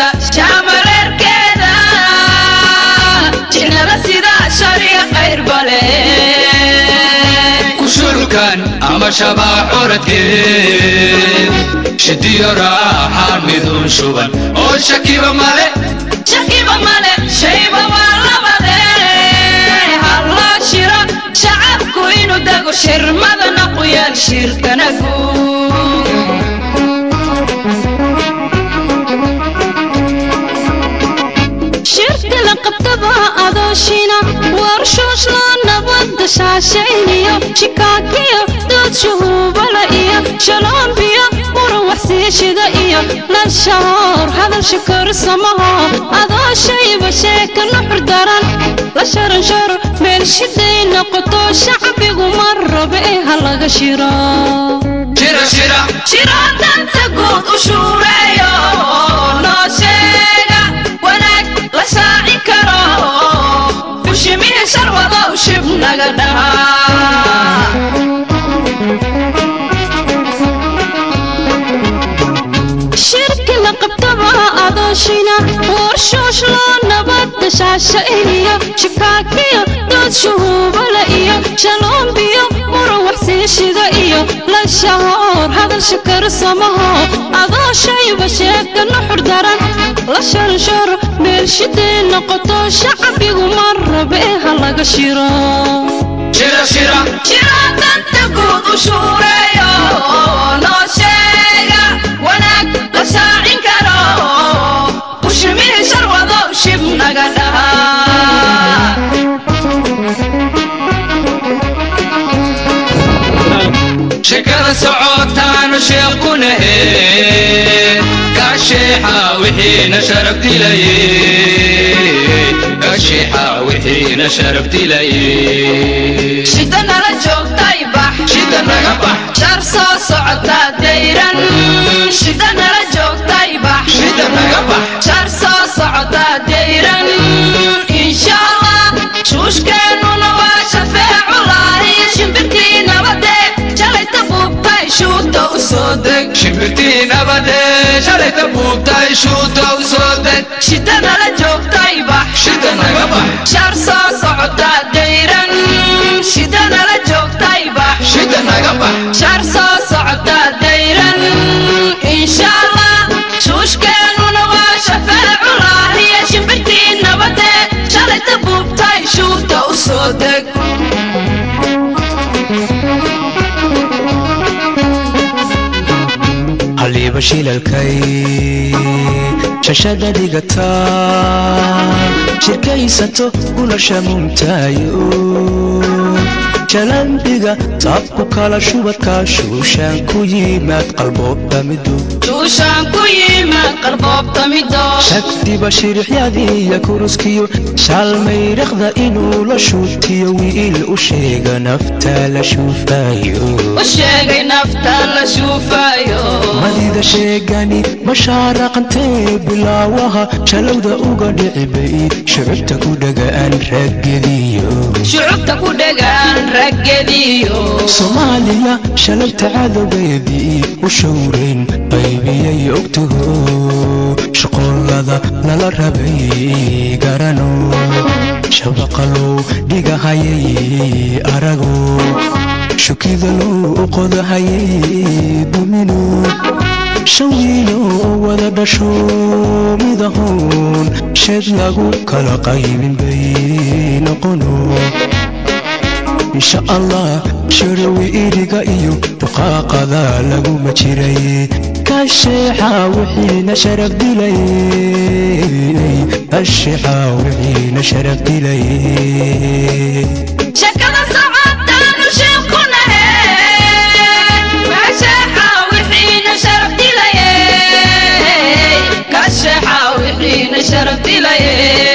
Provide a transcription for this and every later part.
socda jaamareerkeeda jinnada sida shariya qayrbale kushulkan ama shabaa curadkeed shidiyo raaxaan midun shuban oo shakiba male shakiba male shayba waa labade halloo shiro shacabku inuu dego shirmadana quyaal shirkana guud shirka la qabtaba adooshina warshuushlo nabadda shaashayniyo shikaakiyo dood shuhuubala iyo shaloombiyo muran waxsiishida iyo lashahoor hadal shikorsamaho adooshayba sheeka nuxur daran la sharansharo meel shiday noqoto shacbigu ma rabe ee ha laga shiro shira shira shiro danta guud u shuureeyo noo sheega wanaag la shaaci karo bushimihi sharwadow shib naga dhahaa shirki la qabtaba adooshina warshuush loo nabadda shaashayniyo shikaakiyo dood shuhuubala iyo shaloombiyo muran waxsiishida iyo lashahoor hadal shikarsamaho adooshayba sheeka nuxur daran la sharansharo meel shiday noqoto shacbigu ma rabe ee ha laga shiro shira shira shiro danta guud u shuureeyo noo sheega wanaag la shaacin karo bushimihi sharwadow shib naga dhahaa shekada socotaanu sheekunahe kasheexa wixiina sharaf dilaye kasheexa wixiina sharaf dilaye shida nala joogtay bax shida naga bax shar soo socota dayran shida nala joogtay bax shida naga bax shar soo socota dayran insha allah shuushkeennuna waa shafeeculahi shimbirtii nabade jalayta buubtay shuuta u soo deg shimbirtii nabade shalayta buubtay shuuta u soo deg shida nala joogtay bax shida naga bax shar soo socota dayran shida nala joogtay bax shida naga bax shar soo socota dayran insha allah shuushkeennuna waa shafeeculahiyo shimbirtii nabade shalayta buubtay shuuta u soo deg haliiba shilalkay shashada dhigata shirkaysato gulasha mumtaayo jalambiga taabku kala shubadka shuushaan ku yimaad qalboobta midu shuushaan ku yimaad qalboobta mido shagdiba shirixyadiiya kuruskiyo shaalmayraqda inuu la shuutiyo wiil u sheega nafta la shuufayo u sheegay nafta la shuufayo madida sheegani mashaaraqantee bilaawaha shalowda uga dhicibay shucubta ku dhagaan raggediyo shucubta ku dhegaan raggediyo soomaaliya shalowta cadowgeedii u showrayn qaybiyay ogtaho shaqoolada lala rabay garano shabaqalow dhigahayay arago shukidalow qodahayay dumino shan wiilo oo wada dhasho midahoon sheed lagu kala qaybin bay noqono insha allah sharawi iriga iyo duqaaqada laguma jiray kasheexa wixiina sharaf dilay kasheexa wixiina sharaf dilay shakada socotaanu sheekunahe kasheexa wixiina sharaf dilaye kasheexa wixiina sharaf dilaye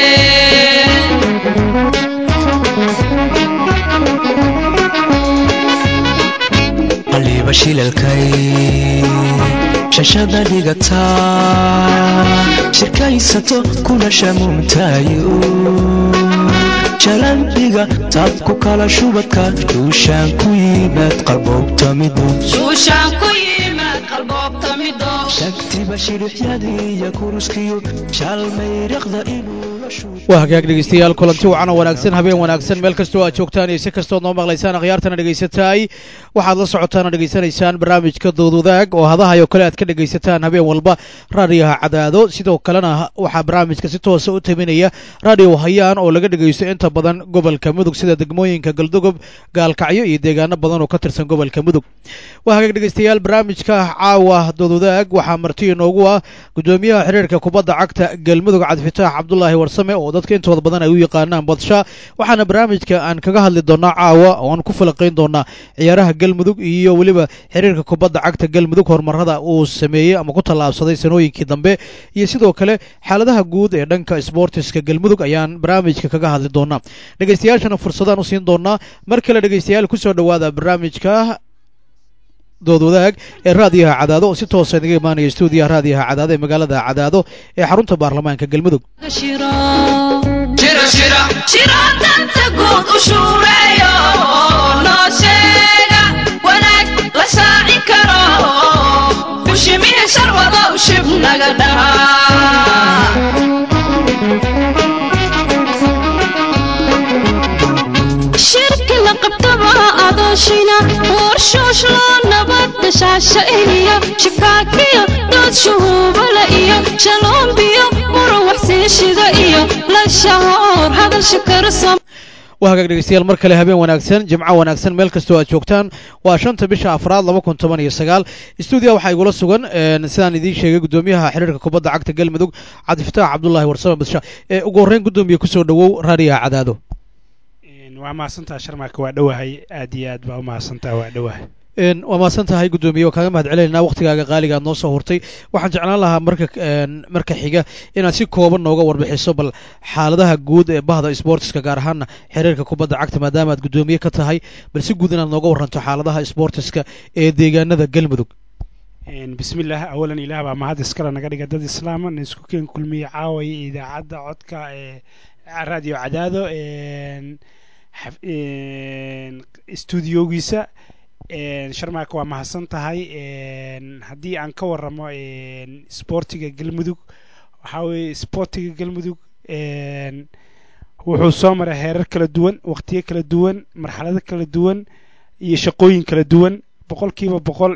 qaliiba shilalkay shashada dhigata shirkaysato kuna shamuumtaayo jalambiga taabku kala shubadka duushaan ku yimaad qalboobta midu shuushaan ku yimaad qalboobta mido shagti siba shirixyadii iyo kuruskiyo shaalmayriqda inuu la shuuto waa hagaag dhegeystayaal kulanti wacan oo wanaagsan habeen wanaagsan meel kastoo aad joogtaan iyo si kastood noo maqlaysaan akhyaartana dhegaysataay waxaad la socotaan oo dhegaysanaysaan barnaamijka doodwadaag oo hadahayo kale aad ka dhegaysataan habeen walba raadiyaha cadaado sidoo kalena waxaa barnaamijka si toosa u taminaya raadiyo hayaan oo laga dhegaysto inta badan gobolka mudug sida degmooyinka galdogob gaalkacyo iyo deegaano badan oo ka tirsan gobolka mudug waa hagaag dhegeystayaal barnaamijka caawa doodwadaag waxaa marti inoogu ah gudoomiyaha xiriirka kubadda cagta galmudug cabdifitaax cabdulaahi warsame oo dadka intooda badan ay u yaqaanaan badsha waxaana barnaamijka aan kaga hadli doonaa caawa oo aan ku falaqayn doonaa ciyaaraha galmudug iyo weliba xiriirka kubadda cagta galmudug horumarada uu sameeyey ama ku tallaabsaday sanooyinkii dambe iyo sidoo kale xaaladaha guud ee dhanka sboortiska galmudug ayaan barnaamijka kaga hadli doonaa dhegeystayaashana fursadaan u siin doonaa mar kale dhegeystayaal kusoo dhowaada barnaamijka dood wadaag ee raadiyaha cadaado oo si toosa inaga imaanaya stuudiyaha raadiyaha cadaado ee magaalada cadaado ee xarunta baarlamaanka galmudug shiro shira shira shiro danta guud u shuureeyo noo sheega wanaag la shaacin karo bushimihi sharwadow shib naga dhahaa shirki la qabtaba adooshina warshuush loo nabadda shaashayniyo shikaakiyo dood shuhuubala iyo shaloombiyo muran waxsiishida iyo la shahoor hadal shakarsan waa hagaag dhegeystayaal mar kale habeen wanaagsan jimco wanaagsan meel kastoo aad joogtaan waa shanta bisha afraad laba kun toban iyo sagaal stuudiya waxaa igula sugan sidaan idiin sheegay gudoomiyaha xiriirka kubadda cagta galmudug cabdifitaax cabdulaahi warsame badsha ee ugu horreyn gudoomiye kusoo dhowow raadiyaha cadaado waa mahadsantaha sharmaaka waa dhowahay aad iyo aad baa u mahadsantaha waa dhowahay waa mahadsan tahay gudoomiye waa kaaga mahad celinaynaa waktigaaga qaaliga aad noo soo hurtay waxaan jeclaan lahaa marka marka xiga inaad si kooban nooga warbixiso bal xaaladaha guud ee bahda sboortiska gaar ahaana xiriirka kubadda cagta maadaama aad gudoomiye ka tahay bal si guud inaad nooga waranto xaaladaha sboortiska ee deegaanada galmudug bismillaah awalan ilaah baa mahad iskale naga dhiga dad islaama na isku keen kulmiye caawaya idaacadda codka ee raadiyo cadaado stuudiogiisa sharmaaka waa mahadsan tahay haddii aan ka waramo sboortiga galmudug waxaa weeye sboortiga galmudug wuxuu soo maray heerar kala duwan waqtiyo kala duwan marxalado kala duwan iyo shaqooyin kala duwan boqolkiiba boqol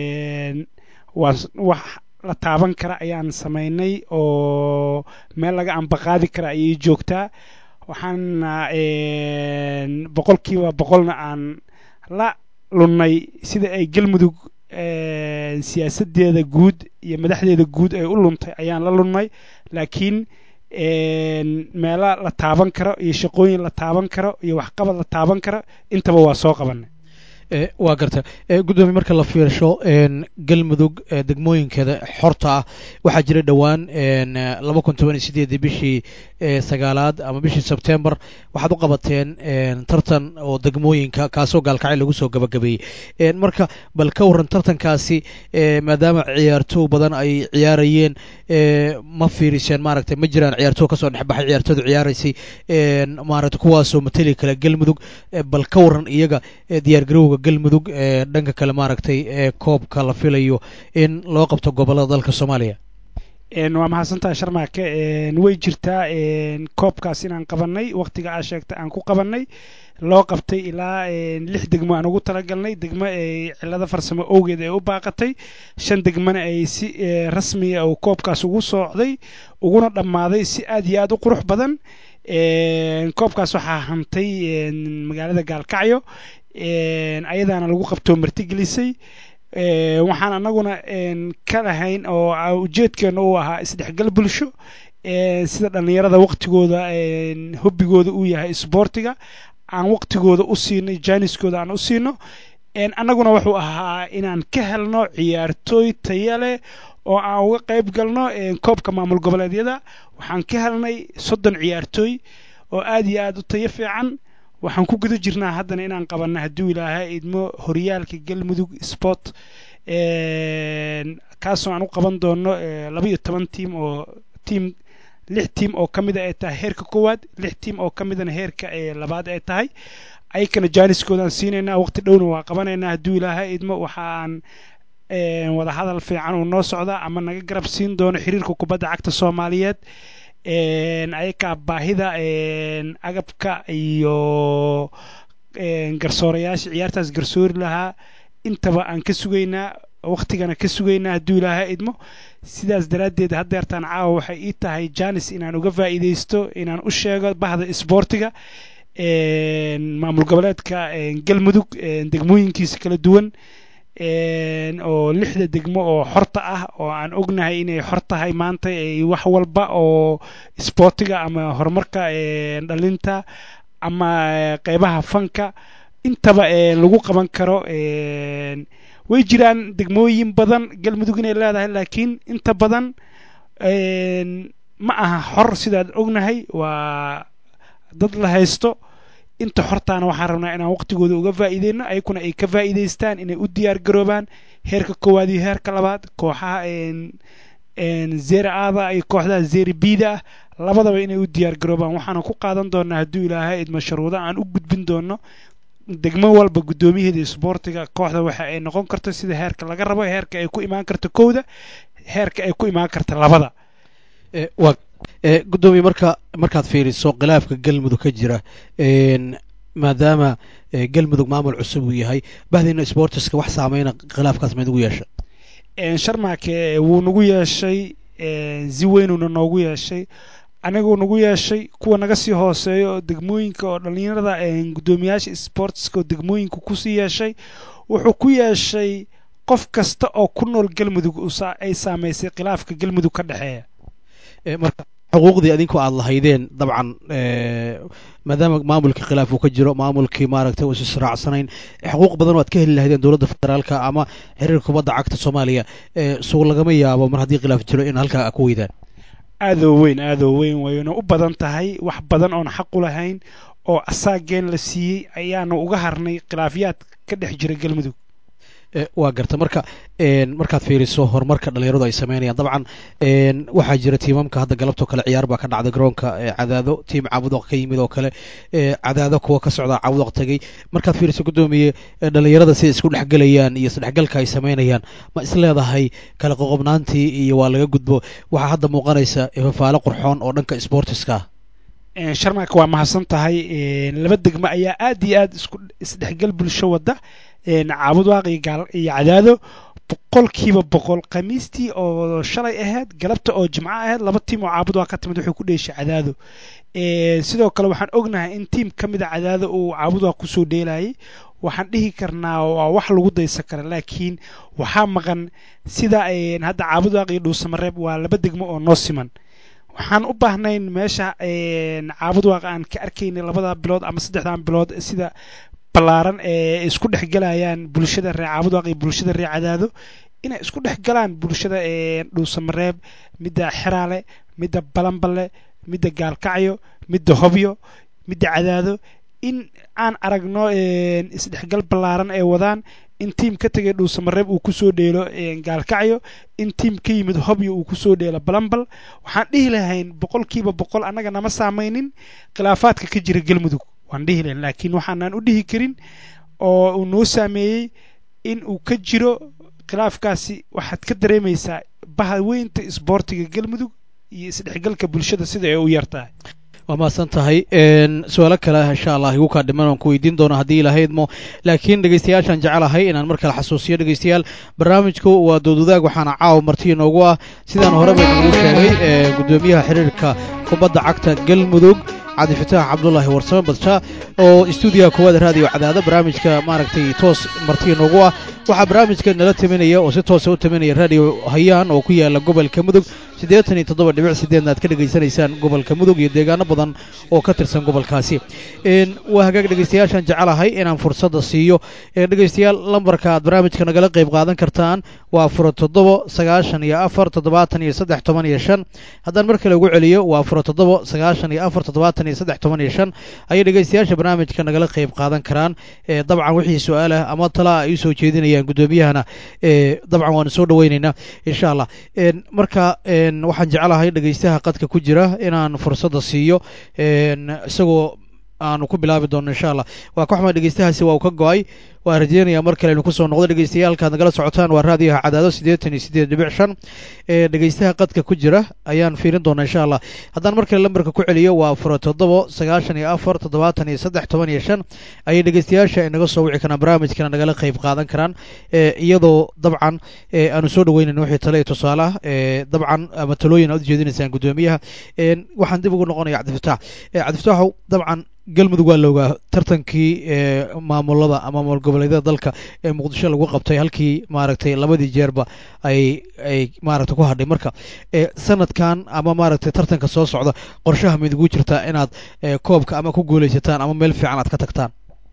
waa wax la taaban kara ayaan samaynay oo meel laga ambaqaadi kara ayay joogtaa waxaana boqolkiiba boqolna aan la lunnay sida ay galmudug siyaasadeeda guud iyo madaxdeeda guud ay u luntay ayaan la lunnay laakiin meelo la taaban karo iyo shaqooyin la taaban karo iyo waxqabad la taaban karo intaba waa soo qabanay waa garta gudoomiye marka la fiirsho galmudug degmooyinkeeda xorta ah waxaa jira dhowaan laba kun toban iyo sideedii bishii sagaalaad ama bishii sebtembar waxaad u qabateen tartan oo degmooyinka kaasoo gaalkacay lagu soo gabagabeeyey marka bal ka waran tartankaasi maadaama ciyaartooy badan ay ciyaarayeen ma fiiriseen maaragtay ma jiraan ciyaartooy kasoo dhexbaxay ciyaartooydu ciyaaraysay maaragtay kuwaasoo mateli kale galmudug bal ka waran iyaga diyaargarowga galmudug ee dhanka kale maaragtay ee koobka la filayo in loo qabto gobollada dalka soomaaliya waa mahadsantaha sharmaake way jirtaa koobkaas inaan qabanay waqtiga aa sheegta aan ku qabanay loo qabtay ilaa lix degmo aan ugu talagalnay degmo ay cilado farsamo owgeed ay u baaqatay shan degmona ay si rasmiya uu koobkaas ugu socday uguna dhammaaday si aad iyo aad u qurux badan koobkaas waxaa hantay magaalada gaalkacyo ayadaana lagu qabtoo martigelisay waxaan anaguna ka lahayn oo ujeedkeena uu ahaa isdhexgal bulsho sida dhallinyarada waqtigooda hobbigooda uu yahay isboortiga aan waqtigooda u siinay jaaniskooda aan u siino annaguna wuxuu ahaa inaan ka helno ciyaartooy taya leh oo aan uga qayb galno koobka maamul goboleedyada waxaan ka helnay soddon ciyaartooy oo aad iyo aad u tayo fiican waxaan ku guda jirnaa haddana inaan qabanno hadduu ilaahay idmo horyaalka galmudug sport kaasoo aan u qaban doono laba iyo toban tiim oo tiim lix tiim oo ka mida ay tahay heerka koowaad lix tiim oo ka midana heerka labaad ay tahay ayakana jaaniskoodaan siinaynaa waqti dhowna waa qabanaynaa hadduu ilaahay idmo waxaan wadahadal fiican uu noo socda ama naga garab siin doono xiriirka kubadda cagta soomaaliyeed ayakaa baahida agabka iyo garsoorayaasha ciyaartaas garsoori lahaa intaba aan ka sugaynaa waktigana ka sugaynaa hadduu ilaaha idmo sidaas daraaddeed haddeertaan caawa waxay ii tahay janis inaan uga faa'iidaysto inaan u sheego bahda isboortiga maamul goboleedka galmudug degmooyinkiisa kala duwan oo lixda degmo oo xorta ah oo aan ognahay inay xor tahay maanta wax walba oo isboortiga ama horumarka dhalinta ama qeybaha fanka intaba lagu qaban karo way jiraan degmooyin badan galmudug inay leedahay laakiin inta badan ma aha xor sidaad ognahay waa dad la haysto inta xortaana waxaan rabnaa inaan waqtigooda uga faa'iideyno ayakuna ay ka faa'iidaystaan inay u diyaar garoobaan heerka koowaad iyo heerka labaad kooxaha zeri aada iyo kooxdaha zeri bida ah labadaba inay u diyaar garoobaan waxaana ku qaadan doonaa hadduu ilaahay idmo sharuudo aan u gudbin doono degmo walba guddoomiyaheeda isboortiga kooxda waxa ay noqon karto sida heerka laga rabo heerka ay ku imaan karto kowda heerka ay ku imaan karta labada gudoomiye marka markaad fiiriso khilaafka galmudug ka jira maadaama galmudug maamul cusub uu yahay bahdiina sportiska wax saameyna khilaafkaas mayd ugu yeesha sharmaake wuu nagu yeeshay si weynuuna noogu yeeshay aniguu nagu yeeshay kuwa naga sii hooseeyo degmooyinka oo dhallinyarada guddoomiyaasha sportska oo degmooyinka kusii yeeshay wuxuu ku yeeshay qof kasta oo ku nool galmudug ay saamaysay khilaafka galmudug ka dhexeeya marka xuquuqdii adinku aada lahaydeen dabcan maadaama maamulkii khilaaf uu ka jiro maamulkii maaragtay uusa israacsanayn xuquuq badan oo aad ka heli lahaydeen dowladda federaalka ama xiriirka kubadda cagta soomaaliya suuq lagama yaabo mar haddii khilaaf jiro in halkaa ku weydaan aadoo weyn aadoo weyn wayna u badan tahay wax badan oon xaq u lahayn oo asaageen la siiyey ayaanu uga harnay khilaafyaad ka dhex jira galmudug waa garta marka markaad fiiriso horumarka dhalinyaradu ay sameynayaan dabcan waxaa jira tiimamka hadda galabtoo kale ciyaar baa ka dhacday garoonka cadaado tiim caabudaq ka yimid oo kale cadaado kuwa ka socdaa caabudaq tegey markaad fiiriso guddoomiye dhalinyarada siday isku dhexgelayaan iyo isdhexgalka ay sameynayaan ma is leedahay kala qoqobnaantii iyo waa laga gudbo waxaa hadda muuqanaysa fafaalo qurxoon oo dhanka sportiska ah sharmaaka waa mahadsan tahay laba degmo ayaa aad iyo aad isku isdhexgal bulsho wadda caabud waaq iyo gaal iyo cadaado boqolkiiba boqol khamiistii oo shalay ahayd galabta oo jimco ahayd laba tiim oo caabud waaq ka timid wuxuu ku dheeshay cadaado sidoo kale waxaan ognahay in tiim ka mid a cadaado uu caabud waaq kusoo dheelayay waxaan dhihi karnaa waa wax lagu daysan kara laakiin waxaa maqan sida hadda caabud waaq iyo dhuusamareeb waa laba degmo oo noo siman waxaan u baahnayn meesha caabud waaq aan ka arkaynay labada bilood ama saddexdan bilood sida ballaaran ee isku dhex galayaan bulshada reer caabud waaq iyo bulshada reer cadaado inay isku dhex galaan bulshada dhuusamareeb midda xeraale midda balanballe midda gaalkacyo midda hobyo midda cadaado in aan aragno isdhexgal ballaaran ay wadaan in tiim ka tegay dhuusamareeb uu kusoo dheelo gaalkacyo in tiim ka yimid hobyo uu kusoo dheelo balambal waxaan dhihi lahayn boqolkiiba boqol annaga nama saamaynin khilaafaadka ka jira galmudug waan dhihi lahayn laakiin waxaanaan u dhihi karin oo uu noo saameeyey in uu ka jiro khilaafkaasi waxaad ka dareemaysaa bahaweynta isboortiga galmudug iyo isdhexgalka bulshada sida ay u yartahay waa mahadsan tahay su-aalo kale insha allah igu kaa dhiman aan ku weydiin doono haddii ilahaydmo laakiin dhegeystayaashaan jecelahay inaan mar kale xasuusiyo dhegeystayaal barnaamijku waa doodwadaag waxaana caawa marti inoogu ah sidaan horeba inoogu sheegay guddoomiyaha xiriirka kubadda cagta galmudug cabdi fataax cabdulaahi warsame badsha oo stuudiyaha koowaad raadiyo cadaado barnaamijka maaragtay toos marti inoogu ah waxaa barnaamijka nala taminaya oo si toosa u taminaya raadiyo hayaan oo ku yaala gobolka mudug siddeetan iyo toddoba dhibic sideedna aad ka dhegaysanaysaan gobolka mudug iyo deegaano badan oo ka tirsan gobolkaasi waa hagaag dhegeystayaashaan jecelahay inaan fursadda siiyo dhegeystayaal lambarka aad barnaamijka nagala qayb qaadan kartaan waa furo toddobo sagaashan iyo afar toddobaatan iyo saddex toban iyo shan haddaan mar kale ugu celiyo waa furo toddobo sagaashan iyo afar toddobaatan iyo saddex toban iyo shan ayay dhegeystayaasha barnaamijka nagala qayb qaadan karaan dabcan wixii su-aalah ama talaa ay usoo jeedinayaan guddoomiyahana dabcan waanu soo dhaweyneynaa insha allah marka waxaan jeclahay dhegeystaha qadka ku jira inaan fursadda siiyo isagoo aanu ku bilaabi doono insha allah waa ka xuma dhegeystahaasi waa uu ka go-ay waan rajeynayaa mar kale inu kusoo noqdo dhegeystayaal halkaad nagala socotaan waa raadiyaha cadaado siddeetan iyo siddeed dhibic shan ee dhegeystaha qadka ku jira ayaan fiirin doonaa insha allah haddaan mar kale lambarka ku celiyo waa afar toddobo sagaashan iyo afar toddobaatan iyo saddex toban iyo shan ayay dhegeystayaasha inaga soo wici karaan barnaamijkana nagala qayb qaadan karaan iyadoo dabcan aanu soo dhaweynayno wixii tale iyo tusaale ah dabcan ama talooyin aad ujeedinaysaan guddoomiyaha waxaan dib ugu noqonaya cabdifataax cabdifataaxow dabcan galmudug waa la ogaa tartankii maamulada ama maamul goboleedyada dalka ee muqdisho lagu qabtay halkii maaragtay labadii jeerba ay ay maaragtay ku hadhay marka sanadkan ama maaragtay tartanka soo socda qorshaha midigu jirtaa inaad koobka ama ku guulaysataan ama meel fiican aad ka tagtaan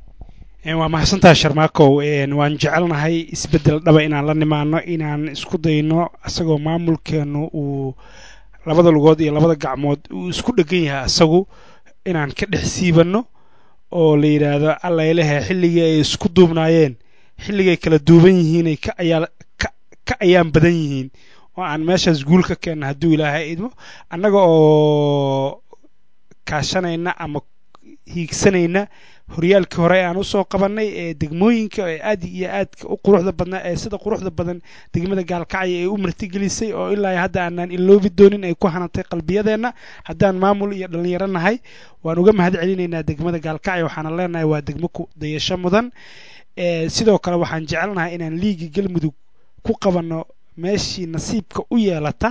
waa mahadsantaha sharmaakow waan jecelnahay isbeddel dhaba inaan la nimaano inaan isku dayno isagoo maamulkeenu uu labada lugood iyo labada gacmood uu isku dhegan yahay asagu inaan ka dhex siibanno oo la yidhaahdo allaylehe xilligii ay isku duubnaayeen xilligay kala duuban yihiinay ka ayaa ka ayaan badan yihiin oo aan meeshaas guul ka keenna hadduu ilaahay idmo annaga oo kaashanayna ama hiigsanayna horyaalkii hore aan usoo qabannay ee degmooyinka ee aad iyo aadka u quruxda badnaa ee sida quruxda badan degmada gaalkacyo ay u martigelisay oo ilaa hadda aanaan iloobi doonin ay ku hanantay qalbiyadeenna haddaan maamul iyo dhallinyaro nahay waan uga mahad celinaynaa degmada gaalkacyo waxaana leenahay waa degmo ku dayasho mudan sidoo kale waxaan jecelnahay inaan liigi galmudug ku qabanno meeshii nasiibka u yeelata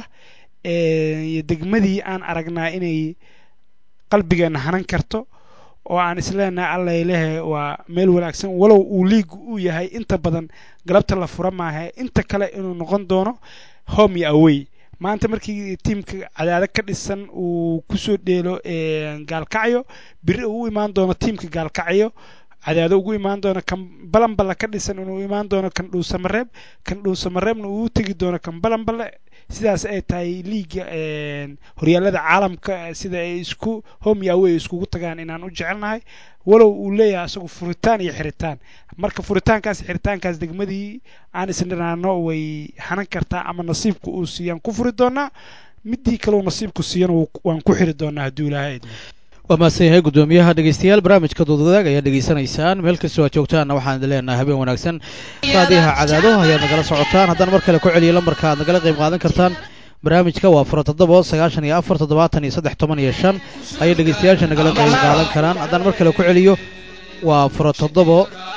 iyo degmadii aan aragnaa inay qalbigeenna hanan karto oo aan isleenahay allaylehe waa meel wanaagsan walow uu liigu uu yahay inta badan galabta la fura maaha inta kale inuu noqon doono home iyo away maanta markii tiimka cadaado ka dhisan uu kusoo dheelo gaalkacyo biri uu u imaan doono tiimka gaalkacyo cadaado ugu imaan doono kan balanballe ka dhisan inuu imaan doono kan dhuusamareeb kan dhuusamareebna uu u tegi doono kan balanballe sidaas ay tahay liiga horyaalada caalamka sida ay isku home iyo away iskugu tagaan inaan u jecelnahay walow uu leeyahay asagu furitaan iyo xiritaan marka furitaankaas xiritaankaas degmadii aan isniraano way hanan kartaa ama nasiibku uu siiyaan ku furi doonaa midii kaleu nasiibku siiyana waan ku xiri doonaa hadduu ilaahay idmo waa mahadsan yahay guddoomiyaha dhegeystayaal barnaamijka doodwadaag ayaad dhegeysanaysaan meel kastoo aad joogtaanna waxaan idin leenahay habeen wanaagsan raadiyaha cadaado ayaad nagala socotaan haddaan mar kale ku celiyo lambarka aad nagala qayb qaadan kartaan barnaamijka waa fura toddobo sagaashan iyo afar toddobaatan iyo saddex toban iyo shan ayay dhegeystayaasha nagala qayb qaadan karaan haddaan mar kale ku celiyo waa fura toddobo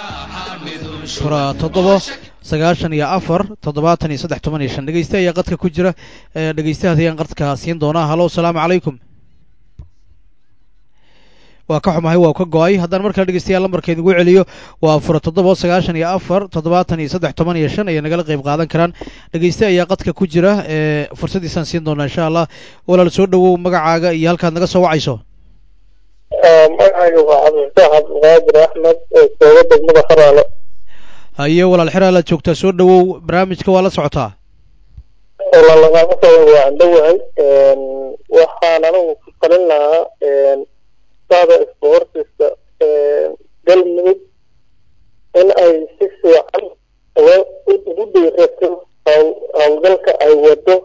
fura toddobo sagaashan iyo afar toddobaatan iyo saddex toban iyo shan dhegeyste ayaa qadka ku jira dhegeystahaas ayaan qadka siin doonaa halo asalaamu calaykum waa ka xumahay waa ka go-ay haddaan mar kale dhegeystayaal lambarka idigu celiyo waa fura toddoba sagaashan iyo afar toddobaatan iyo saddex toban iyo shan ayay nagala qayb qaadan karaan dhegeyste ayaa qadka ku jira ee fursadiisaan siin doonaa insha allah walaal soo dhawow magacaaga iyo halkaad naga soo wacayso magacayga waa cabdifataax cabdiqaadir axmed oo jooga degmada xaraalo haye walaal xeraalaad joogtaa soo dhawow barnaamijka waa la socotaa lagama soo waa andhowahay waxaan anigu ku talin lahaa sada sportiska galmudug in ay si fiican ugu dhiirato howlgalka ay wado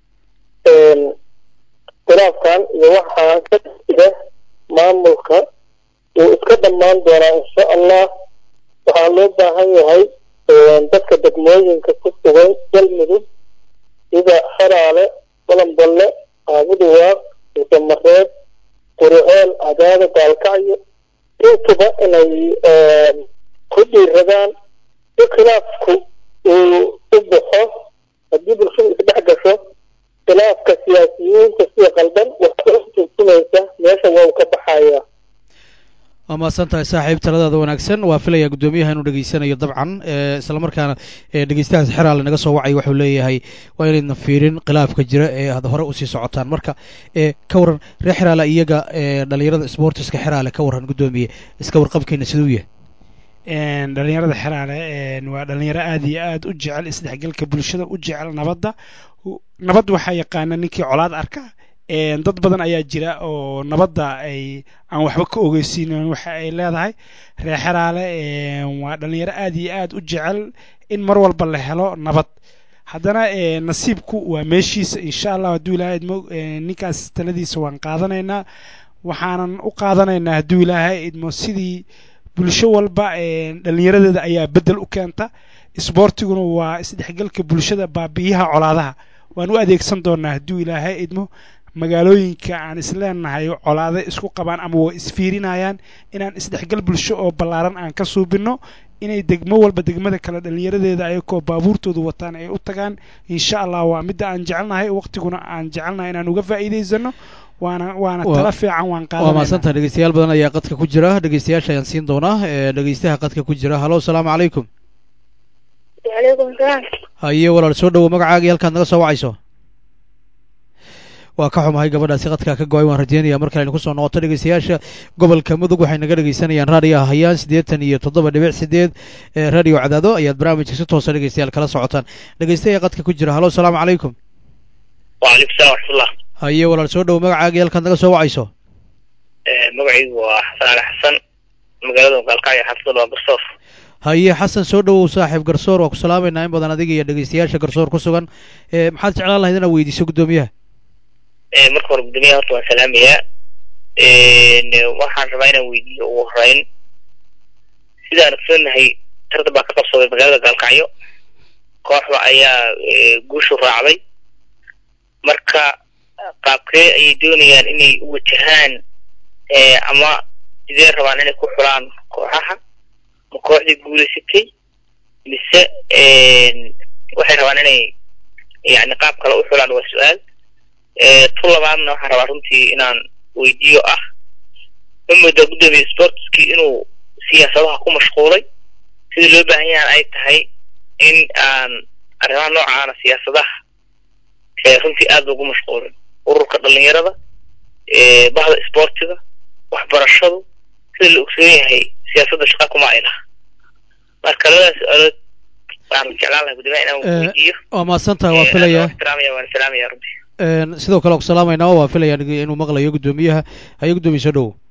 khilaafkan iyo waxaa ka jira maamulka wuu iska dhammaan doonaa insha allah waxaa loo baahan yahay dadka degmooyinka ku sugan galmudug sida xaraale balanballe aabuduwaaq damareed quriceel cadaada gaalkacyo intuba inay ku dhiiradaan si khilaafku uu u baxo haddii bulshadu isdhex gasho khilaafka siyaasiyiinta sida qaldan waxay u turjumaysa meesha waa uu ka baxayaa waa mahadsan tahay saaxiib taladaada wanaagsan waa filayaa guddoomiyaha inuu dhegeysanayo dabcan islamarkaana dhegeystahaas xeraale naga soo wacay wuxuu leeyahay waa inaydna fiirin khilaafka jira ee aad hore usii socotaan marka ka waran reer xeraale iyaga dhalinyarada sportiska xeraale ka waran guddoomiye iska warqabkeena siduu yahay dhalinyarada xeraale waa dhalinyaro aad iyo aad u jecel isdhexgalka bulshada u jecel nabadda nabad waxaa yaqaana ninkii colaad arka dad badan ayaa jira oo nabadda ay aan waxba ka ogeysiinin waxa ay leedahay reer xeraale waa dhalinyaro aad iyo aad u jecel in mar walba la helo nabad haddana nasiibku waa meeshiisa insha allah hadduu ilaahay idmo ninkaas taladiisa waan qaadanaynaa waxaanan u qaadanaynaa hadduu ilaahay idmo sidii bulsho walba dhallinyaradeeda ayaa beddel u keenta isboortiguna waa isdhexgalka bulshada baabi'iyaha colaadaha waan u adeegsan doonaa hadduu ilaahay idmo magaalooyinka aan isleenahay colaado isku qabaan ama waa isfiirinayaan inaan isdhexgal bulsho oo ballaaran aan ka suubinno inay degmo walba degmada kale dhallinyaradeeda ayagoo baabuurtoodu wataan ay u tagaan insha allah waa midda aan jecelnahay waqtiguna aan jecelnahay inaan uga faa'iidaysano waana waana tala fiican waan waa qaadanayna mahadsanta dhegeystayaal badan ayaa qadka ku jira dhegeystayaasha ayaan siin doonaa ee dhegeystaha qadka ku jira halo asalaamu calaykum وعليكم السلام haye walaal soo dhowo magacaaga iyo halkaad naga soo wacayso waa ka xumahay gabadhaasi qadkaa ka go-ay waan rajeynayaa mar kale aynu kusoo noqoto dhegeystayaasha gobolka mudug waxay naga dhegeysanayaan raadiyo hayaan siddeetan iyo toddoba dhibic sideed ee radio cadaado ayaad barnaamijka si toosa dhegeystayaal kala socotaan dhegeystayaa qadka ku jira halo asalaamu calaykum وعليكم السلام ورحمة الله haye walaal soo dhowo magacaaga iyo halkaad naga soo wacayso magacaygu waa xasan cali xasan magaalada gaalkacyo xaafadda waa garsoor haye xasan soo dhowow saaxiib garsoor waa ku salaamaynaa in badan adiga iyo dhegeystayaasha garsoor ku sugan ee maxaad jeclaan lahayd inaad weydiiso guddoomiyaha marka hore guddoomiyaha horta waan salaamayaa waxaan rabaa inaan weydiiyo ugu horeyn sidaan ogsoonahay tartan baa ka qabsaday magaalada gaalkacyo kooxda ayaa guushu raacday marka qaabkee ayay doonayaan inay u wajahaan ama sidee rabaan inay ku xulaan kooxaha ma kooxdii guulaysatay mise waxay rabaan inay yani qaab kale u xulaan waa su-aal tu labaadna waxaan rabaa runtii inaan weydiiyo ah ma moodaa guddoomiye sportskii inuu siyaasadaha ku mashquulay sida loo baahan yahan ay tahay in aan arrimaha noocaana siyaasadaha runtii aad loogu mashquulin ururka dhalinyarada bahda isboortiga waxbarashadu sida la ogsoon yahay siyaasadda shaqa kuma ay laha marka labadaas su-aalood waan jeclaan lahay guddoomiyaha inaan Eh, weydiiyo waa mahadsantaha waa filayaa ixtiraamaya waan salaamaya runtii Een, sidoo kale ku salaamaynaa waa filayaa inuu maqlayo guddoomiyaha haye guddoomiye soo dhowow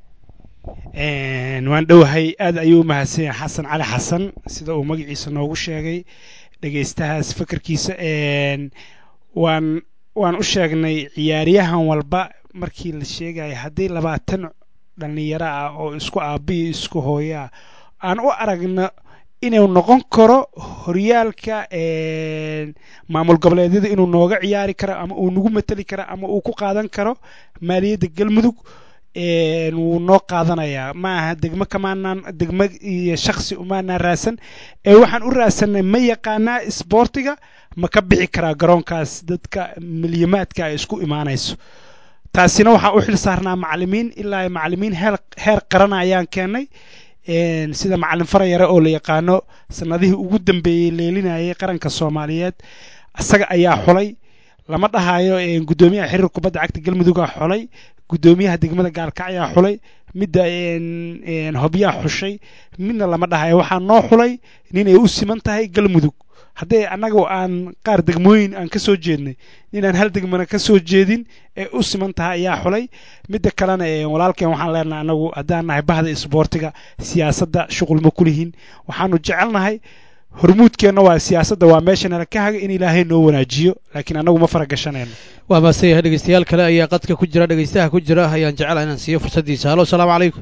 Een, waan dhowahay aad ayuu u mahadsan yahay xasan cali xasan sida uu magaciisa noogu sheegay dhegaystahaas fikirkiisa een, waan waan u sheegnay ciyaaryahan walba markii la sheegaya haddii labaatan dhallinyaro ah oo isku aabbiyo isku hooyaa aan u aragno inuu noqon karo horyaalka een, maamul goboleedyada inuu nooga ciyaari karo ama uu nagu mateli karo ama uu ku qaadan karo maaliyadda galmudug een, wuu noo qaadanayaa ma aha degmo kamaanaan degmo iyo shaksi umaanaan raadsan ee waxaan u raadsanay ma yaqaanaa isboortiga ma ka bixi karaa garoonkaas dadka milyamaadka ay isku imaanayso taasina waxaan u xil saarnaa macalimiin ilaa ay macalimiin heer heer qaran ayaan keennay een, sida macalin farayare oo la yaqaano sanadihii ugu dambeeyey leelinayay qaranka soomaaliyeed isaga ayaa xulay lama dhahayo een, guddoomiyaha xiriir kubadda cagta galmudugaa xulay guddoomiyaha degmada gaalkacyaa xulay midda een, een, hobyaa xushay midna lama dhahayo waxaa noo xulay nin ay u siman tahay galmudug haddii annaga aan qaar degmooyin aan ka soo jeednay inaan hal degmana ka soo jeedin ee u siman tahay ayaa xulay midda kalena ee walaalkeen waxaan leenahay annagu haddaan nahay bahda isboortiga siyaasadda shuqul ma kulihin waxaanu jecelnahay hormuudkeenna waa siyaasadda waa meesha nala ka haga in ilaahay noo wanaajiyo laakiin annagu ma fara gashanayno waa mahadsan yahay dhegeystayaal kale ayaa qadka ku jira dhegeystaha ku jira ayaan jecelahay inaan siiyo fursaddiisa halo asalaamu calaykum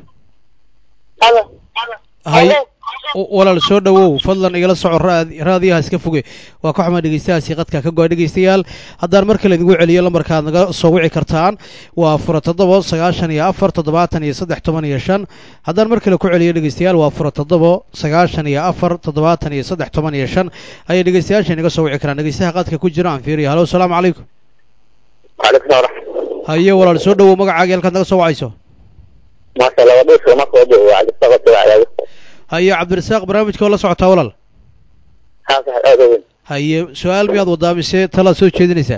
Halo. hay w- walaal soo dhowow fadlan igala soco raad- raadiyaha iska foge waa ka xumaa dhegeystahaasi qadka ka go-ay dhegeystayaal haddaan mar kale idigu celiyo lambarka aad naga soo wici kartaan waa fura toddobo sagaashan iyo afar toddobaatan iyo saddex toban iyo shan haddaan mar kale ku celiyo dhegeystayaal waa fura toddobo sagaashan iyo afar toddobaatan iyo saddex toban iyo shan ayay dhegeystayaasha inaga soo wici karaan dhegeystaha qadka ku jira aan fiiriyo halo asalaamu calaykum وعليكم السلام ورحمة haye walaal soo dhowow magacaaga halkaad naga soo wacayso ما شاء الله ودوش وما قوضي وعلى الصغط وعلى haye cabdirasaaq barnaamijka oo la socotaa walaal هذا هذا وين haye su-aal miyaad wadaa mise talaad soo jeedinaysaa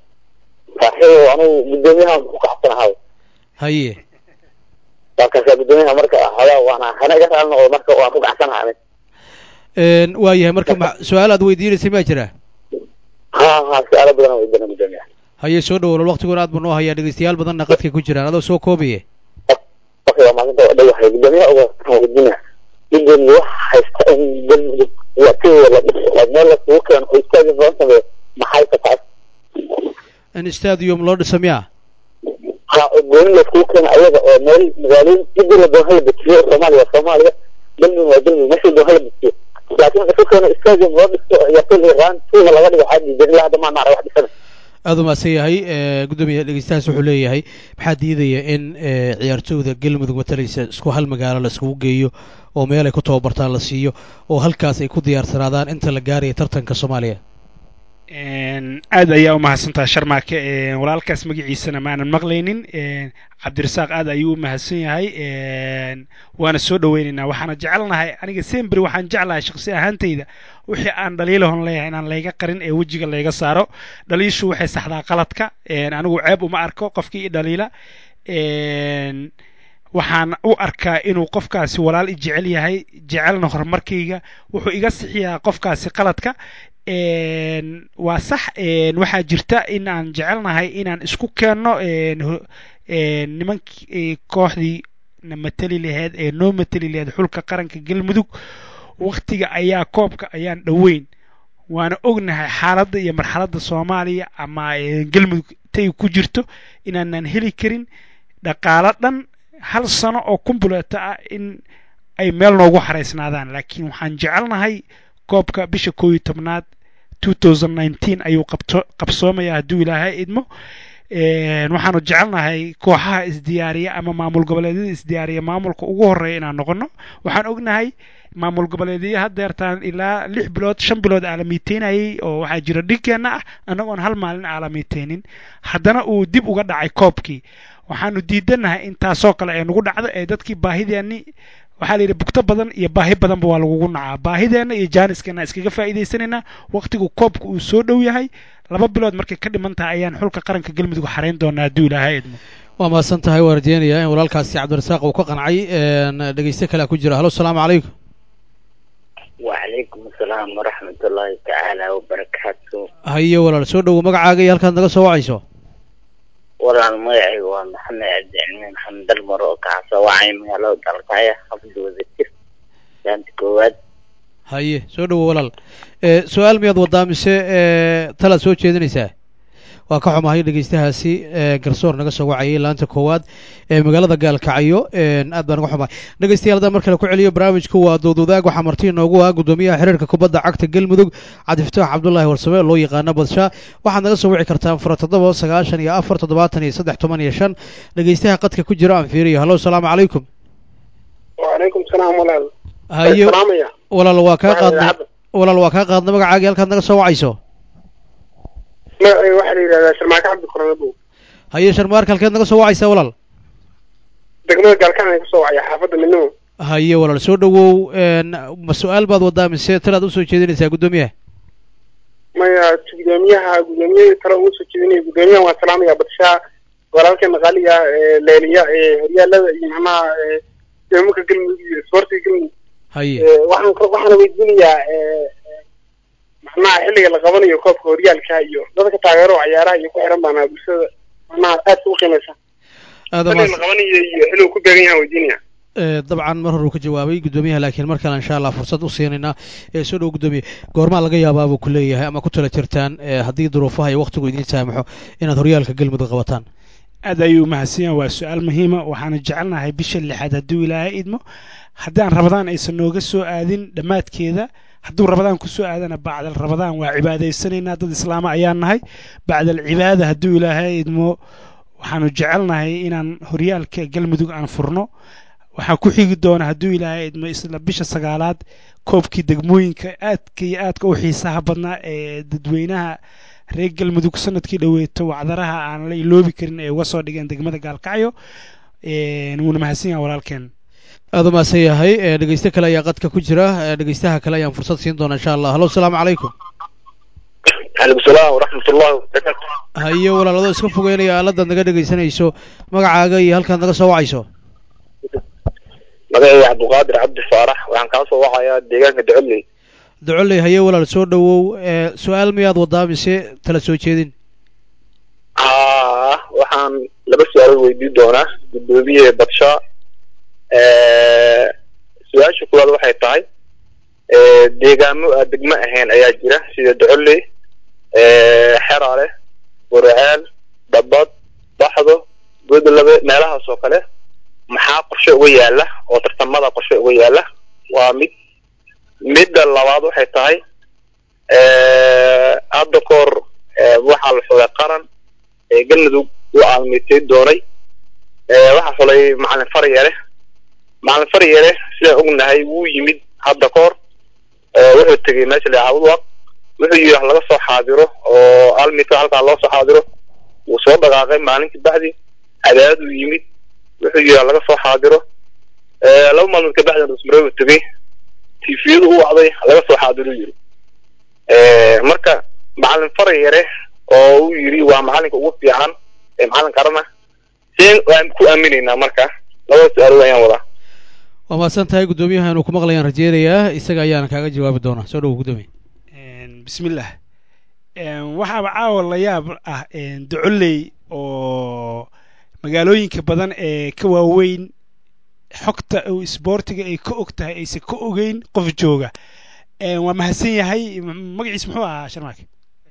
صحيح وأنا قداميها مقحطنا هذا haye markaasa guddoomiyaha marka hada waana hana iga raali noqdo marka waan ku gacsanaha ani Een, waa yahay marka ma- su-aal aad weydiinaysay maa jira ha ha su-aalo badan oo weydiina guddoomiyaha haye soo dhow walaal waqtigoona aad buu noo hayaa dhegeystayaal badanna qadka ku jiraan adoo soo koobaye okay waa maalinta waa dhowahay guddoomiyaha uga weydiina gudoomiye wax haysta in galmudug waqtigooda la dhiso oo meel lasugu keeno oo istaagi loo sameeyo maxay ka tahay in stadium loo dhisa miya ha oo gooni layskugu keena ayaga oo meel magaalooyin cidii la doon hala dejiyo soomaaliya soomaaliya galmudug waa galmudug meesha doon hala dejiyo laakiin laisku keeno stadium loo dhisto ciyaartoy iran tuuga laga dhigo waxaa diidan ilaa hadda maan wax dhisana aada u mahadsan yahay gudoomiye dhegeystahaas wuxuu leeyahay maxaa diidaya in ciyaartooyda galmudug matalaysa isku hal magaalo la iskugu geeyo oo meel ay ku tababartaan la siiyo oo halkaas ay ku diyaarsanaadaan inta la gaaraya tartanka soomaaliya aad ayaa u mahadsantaha sharmaake walaalkaas magaciisana maanan maqlaynin cabdirasaaq aad ayuu u mahadsan yahay waana soo dhaweynaynaa waxaana jecelnahay aniga sembri waxaan jeclahay shaqsi ahaantayda wixii aan dhaliilahon leeyahay inaan layga qarin ee wejiga layga saaro dhaliishu waxay saxdaa qaladka anigu ceeb uma arko qofkii i dhaliila waxaan u arkaa inuu qofkaasi walaal i jecel yahay jecelna horumarkayga wuxuu iga sixiyaa qofkaasi qaladka waa sax waxaa jirta in aan jecelnahay inaan isku keenno nimankii kooxdii na mateli laheyd ee noo mateli laheyd xulka qaranka galmudug waktiga ayaa koobka ayaan dhoweyn waana ognahay xaaladda iyo marxaladda soomaaliya ama galmudug tay ku jirto inaanaan heli karin dhaqaalo dhan hal sano oo kumbuleeta ah in ay meel noogu xaraysnaadaan laakiin waxaan jecelnahay koobka bisha koo iyo tobnaad ayuu qabsoomaya hadduu ilaahay idmo waxaanu jecelnahay kooxaha isdiyaariya ama maamul goboleedyada isdiyaariya maamulka ugu horeeya inaan noqono waxaan ognahay maamul goboleedyo hadeertaan ilaa lix bilood shan bilood aalamiiteynayay oo waxaa jira dhigkeenna ah annagoon hal maalin aalamiiteynin haddana uu dib uga dhacay koobkii waxaanu diidanahay in taasoo kale ay nagu dhacdo ee dadkii baahideeni waxaa la yidhi bugto badan iyo baahi badanba waa lagugu nacaa baahideenna iyo jaaniskeenna iskaga faa'iidaysanaynaa waqtigu koobka uu soo dhow yahay laba bilood markay ka dhiman tahay ayaan xulka qaranka galmudug xarayn doonaa hadduu ilaahay idmo waa mahadsan tahay waan rajeynayaa in walaalkaasi cabdirasaaq uu ka qancay dhegeyste kalea ku jira halo asalaamu calaykum وعليكم السلام ورحمة الله تعالى وبركاته haye walaal soo dhowo magacaaga iyo halkaad naga soo wacayso walaal magacaygu waa maxamed cabdicilmi maxamed dalmar oo kacasa wacay magaalada dalkaya xafid wadajir saanta koowaad haye soo dhowo walaal su-aal miyaad wadaa mise talaad soo jeedinaysaa waa ka xumahay dhegeystahaasi garsoor naga soo wacayay laanta koowaad ee magaalada gaalkacyo aad baan uga xumahay dhegeystayaal haddaan mar kale ku celiyo barnaamijku waa doodwadaag waxaa marti inoogu ah gudoomiyaha xiriirka kubadda cagta galmudug cabdifataax cabdulaahi warsame loo yaqaano badshaa waxaad naga soo wici kartaan fura toddoba sagaashan iyo afar toddobaatan iyo saddex toban iyo shan dhegeystaha qadka ku jira aan fiiriyo hallo asalaamu calaykum وعليكم السلام walaal haye salaamaya walaal waa kaa Waxaad qaadnay idaacadda. walaal waa kaa qaadnay magacaagii halkaad naga soo wacayso magacayga waxaa la yidhahdaa sharmaake cabdi koronabo haye sharmaarka halkeed naga soo wacaysaa walaal degmada gaalkaan ay kusoo wacaya xaafadda midnimo haye walaal soo dhowow ma su-aal baad wadaa mise talaad usoo jeedinaysaa guddoomiyaha maya gudoomiyaha gudoomiyahii tale ugu soo jeedinaya gudoomiyahan waa salaamaya badshaa walaalkeena qaaliga ee leeliya ee horyaalada iyo macnaha ee deemanka galmudug iyo isboortiga galmudug haye Ee, waxaan ka- waxaana weydiinayaa ee, ee, macnaha xilliga la qabanayo koobka horyaalka iyo dadka taageero ciyaaraha iyo ku xiran baana bulshada macnaha aadka u qiimaysa aada xilliga la qabanayo iyo xilligu ku beegan yahan weydiinaya dabcan mar hore uu ka jawaabay guddoomiyaha laakiin mar kale insha allah fursad u siinaynaa ee soo dhow guddoomiye goormaa laga yaabaa buu ku leeyahay ama ku tala jirtaan ee haddii duruufaha iyo waqtigu idiin saamaxo inaad horyaalka galmudug qabataan aad ayuu mahadsan yahay waa su-aal muhiima waxaana jecelnahay bisha lixaad hadduu ilaahay idmo haddaan rabadaan aysan nooga soo aadin dhammaadkeeda hadduu rabadaan ku soo aadana bacdal rabadaan waa cibaadaysanaynaa dad islaama ayaan nahay bacdal cibaada hadduu ilaahay idmo waxaanu jecelnahay inaan horyaalka galmudug aan furno waxaa ku xigi doona hadduu ilaahay idmo isla bisha sagaalaad koobkii degmooyinka aadka iyo aadka u xiisaha badnaa ee dadweynaha reer galmudug sanadkii dhoweeto wacdaraha aan la iloobi karin ay uga soo dhigeen degmada gaalkacyo wuuna mahadsan yahay walaalkeen aada u mahadsan yahay ee dhegeyste kale ayaa qadka ku jira ee dhegeystaha kale ayaan fursad siin doonaa insha allah hallo asalaamu calaykum calaykum salaam waraxmat ullahi wabarakaatu haye walaaladoo iska fogeynaya aaladaad naga dhegeysanayso magacaaga iyo halkaad naga soo wacayso magacayga cabdiqaadir cabdi faarax waxaan kaa soo wacayaa deegaanka docoley docoley haye walaal soo dhowow ee su-aal miyaad wadaa mise tala soo jeedin haa waxaan laba su-aalood weydiin doonaa guddoomiye badshaa su-aasha koowaad waxay tahay deegaamo aan degmo ahayn ayaa jira sida docoley xeraale burceel dhabad baxdo godolabe meelahaas oo kale maxaa qorshe uga yaala oo tartamada qorshe uga yaala waa mid midda labaad waxay tahay hadda kahor waxaa la xulay qaran ee galmudug u aalmitay doonay waxaa xulay macalin faryare macalin faryare sidaan ognahay wuu yimid hadda kahor wuxuu tegey meesha la cabudwaq wuxuu yidhi wax laga soo xaadiro oo almita halkaa loo soo xaadiro wuu soo dhaqaaqay maalinkii bacdi cadaadad uu yimid wuxuu yidhi wax laga soo xaadiro laba maalmood kabacdina rusmareeb uu tegey tifiyadu u wacday laga soo xaadiro yidhi marka macalin faryare oo uu yidhi waa macalinka ugu fiican ee macalin qarana seen waan ku aaminaynaa marka labada su-aalood ayaan wadaa waa mahadsan tahay guddoomiyaha inuu ku maqlayaan rajeynayaa isaga ayaana kaaga jawaabi doonaa soo dhowo guddoomiye bismillah waxaaba caawa la yaab ah docoley oo magaalooyinka badan ee ka waaweyn xogta uu isboortiga ay ka og tahay aysan ka ogeyn qof jooga waa mahadsan yahay magaciis muxuu ahaa sharmaake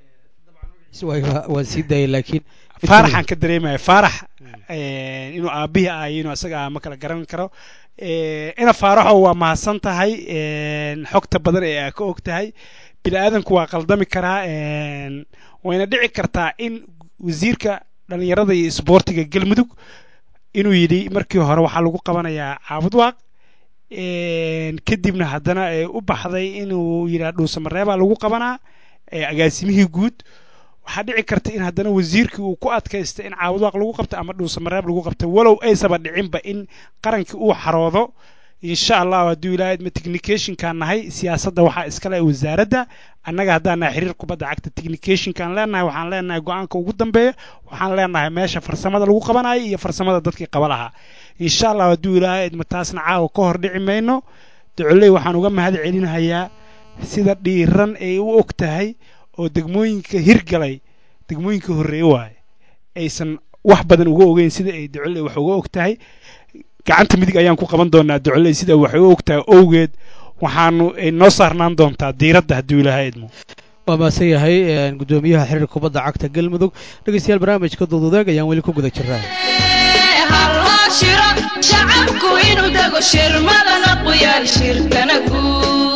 waan sii daayay laakiin faaraxaan ka dareemaya faarax inuu aabihii ahay inuu isaga ma kala garan karo ina faaraxo waa mahadsan tahay xogta badan ee aa ka og tahay bini aadanku waa qaldami karaa wayna dhici kartaa in wasiirka dhalinyarada iyo isboortiga galmudug inuu yidhi markii hore waxaa lagu qabanayaa caabudwaaq kadibna haddana u baxday inuu yidhaa dhuusamareebaa lagu qabanaa agaasimihii guud waxaa dhici karta in haddana wasiirkii uu ku adkaysta in caabudwaaq lagu qabto ama dhuusamareeb lagu qabto walow aysaba dhicinba in qarankii uu xaroodo insha allahu hadduu ilaahay ma technicationkaan nahay siyaasadda waxaa iskale wasaaradda annaga haddaan nahay xiriir kubadda cagta technicationkaan leenahay waxaan leenahay go-aanka ugu dambeeya waxaan leenahay meesha farsamada lagu qabanayo iyo farsamada dadkii qaba lahaa insha allahu hadduu ilaahay idma taasna caawa ka hor dhici mayno docoley waxaan uga mahad celinahayaa sida dhiiran ay u og tahay oo degmooyinka hirgalay degmooyinka horreeye waaye aysan wax badan uga ogeyn sida ay docoley wax uga og tahay gacanta midig ayaan ku qaban doonaa docoley sida waxay u ogtahay owgeed waxaanu noo saarnaan doontaa diiradda hadduu ilaahay idmo waa maasan yahay guddoomiyaha xiriirka kubadda cagta galmudug dhegeystayaal barnaamijka duududaag ayaan weli ku guda jiraa halloo shiro shacabku inuu dego shirmadana quyaal shirkana guud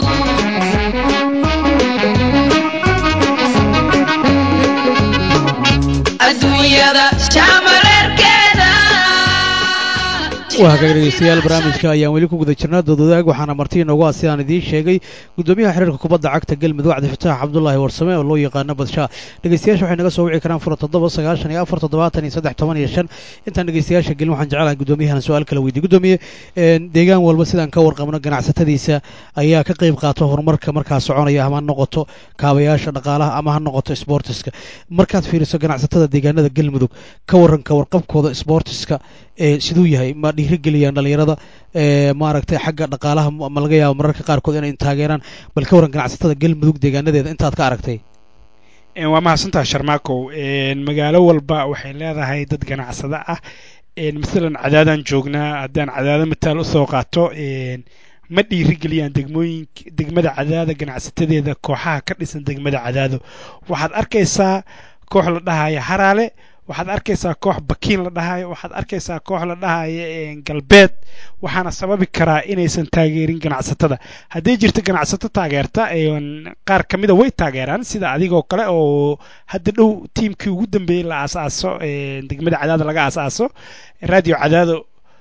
adduunyada shamareerkeeda waa hagaag dhegeystayaal barnaamijka ayaan weli ku guda jirnaa doodwadaag waxaana marti inoogu ah sidaan idiin sheegay guddoomiyaha xiriirka kubadda cagta galmudug cabdifataax cabdulaahi warsame oo loo yaqaano badshaa dhegeystayaasha waxay naga soo wici karaan fura toddoba sagaashan iyo afar toddobaatan iyo saddex toban iyo shan intaan dhegeystayaasha gelin waxaan jecelahay guddoomiyahan su-aal kala weydiye guddoomiye deegaan walba sidaan ka warqabno ganacsatadiisa ayaa ka qayb qaato horumarka markaa soconaya ama ha noqoto kaabayaasha dhaqaalaha ama ha noqoto sboortiska markaad fiiriso ganacsatada deegaanada galmudug ka waran ka warqabkooda sboortiska siduu yahay ma dhiirigeliyaan dhalinyarada maaragtay xagga dhaqaalaha ma laga yaabo mararka qaarkood inay taageeraan bal ka waran ganacsatada galmudug deegaanadeeda intaad ka aragtay waa mahadsantaha sharmaakow magaalo walba waxay leedahay dad ganacsado ah masalan cadaadaan joognaa haddaan cadaado mataal usoo qaato ma dhiirigeliyaan degmooyinka degmada cadaada ganacsatadeeda kooxaha ka dhisan degmada cadaado waxaad arkaysaa koox la dhahaya haraale waxaad arkaysaa koox bakiin la dhahayo waxaad arkaysaa koox la dhahayo galbeed waxaana sababi karaa inaysan taageerin ganacsatada hadday jirto ganacsato taageerta qaar ka mida way taageeraan sida adigoo kale oo hadda dhow tiimkii ugu dambeeyey la aasaaso degmada cadaado laga aasaaso radio cadaado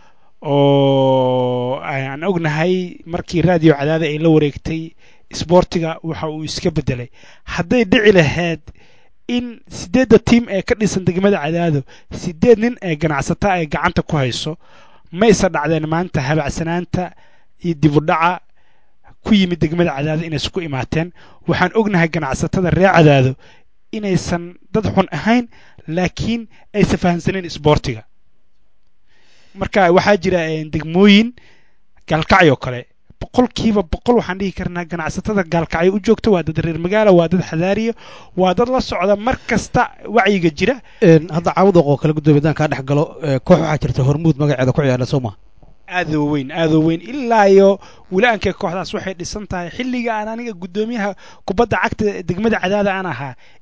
oo aan ognahay markii radio cadaado ay la wareegtay isboortiga waxa uu iska bedelay hadday dhici lahayd in sideedda tiim ee ka dhisan degmada cadaado sideed nin ee ganacsata ay gacanta ku hayso maysa dhacdeen maanta habacsanaanta iyo dibudhaca ku yimid degmada cadaado inaysan ku imaateen waxaan ognahay ganacsatada reer cadaado inaysan dad xun ahayn laakiin aysan fahamsanayn isboortiga marka waxaa jira degmooyin gaalkacyoo kale boqolkiiba boqol waxaan dhihi karnaa ganacsatada gaalkacyo u joogta waa dad reer magaala waa dad xadaariya waa dad la socda mar kasta wacyiga jira hadda caawudaq oo kale guddoomiye haddaan kaa dhex galo koox waxaa jirta hormuud magaceeda ku ciyaarna soo ma aadoo weyn aadoo weyn ilaa iyo wila-aankee kooxdaas waxay dhisan tahay xilliga aan aniga guddoomiyaha kubadda cagta degmada cadaada aan ahaa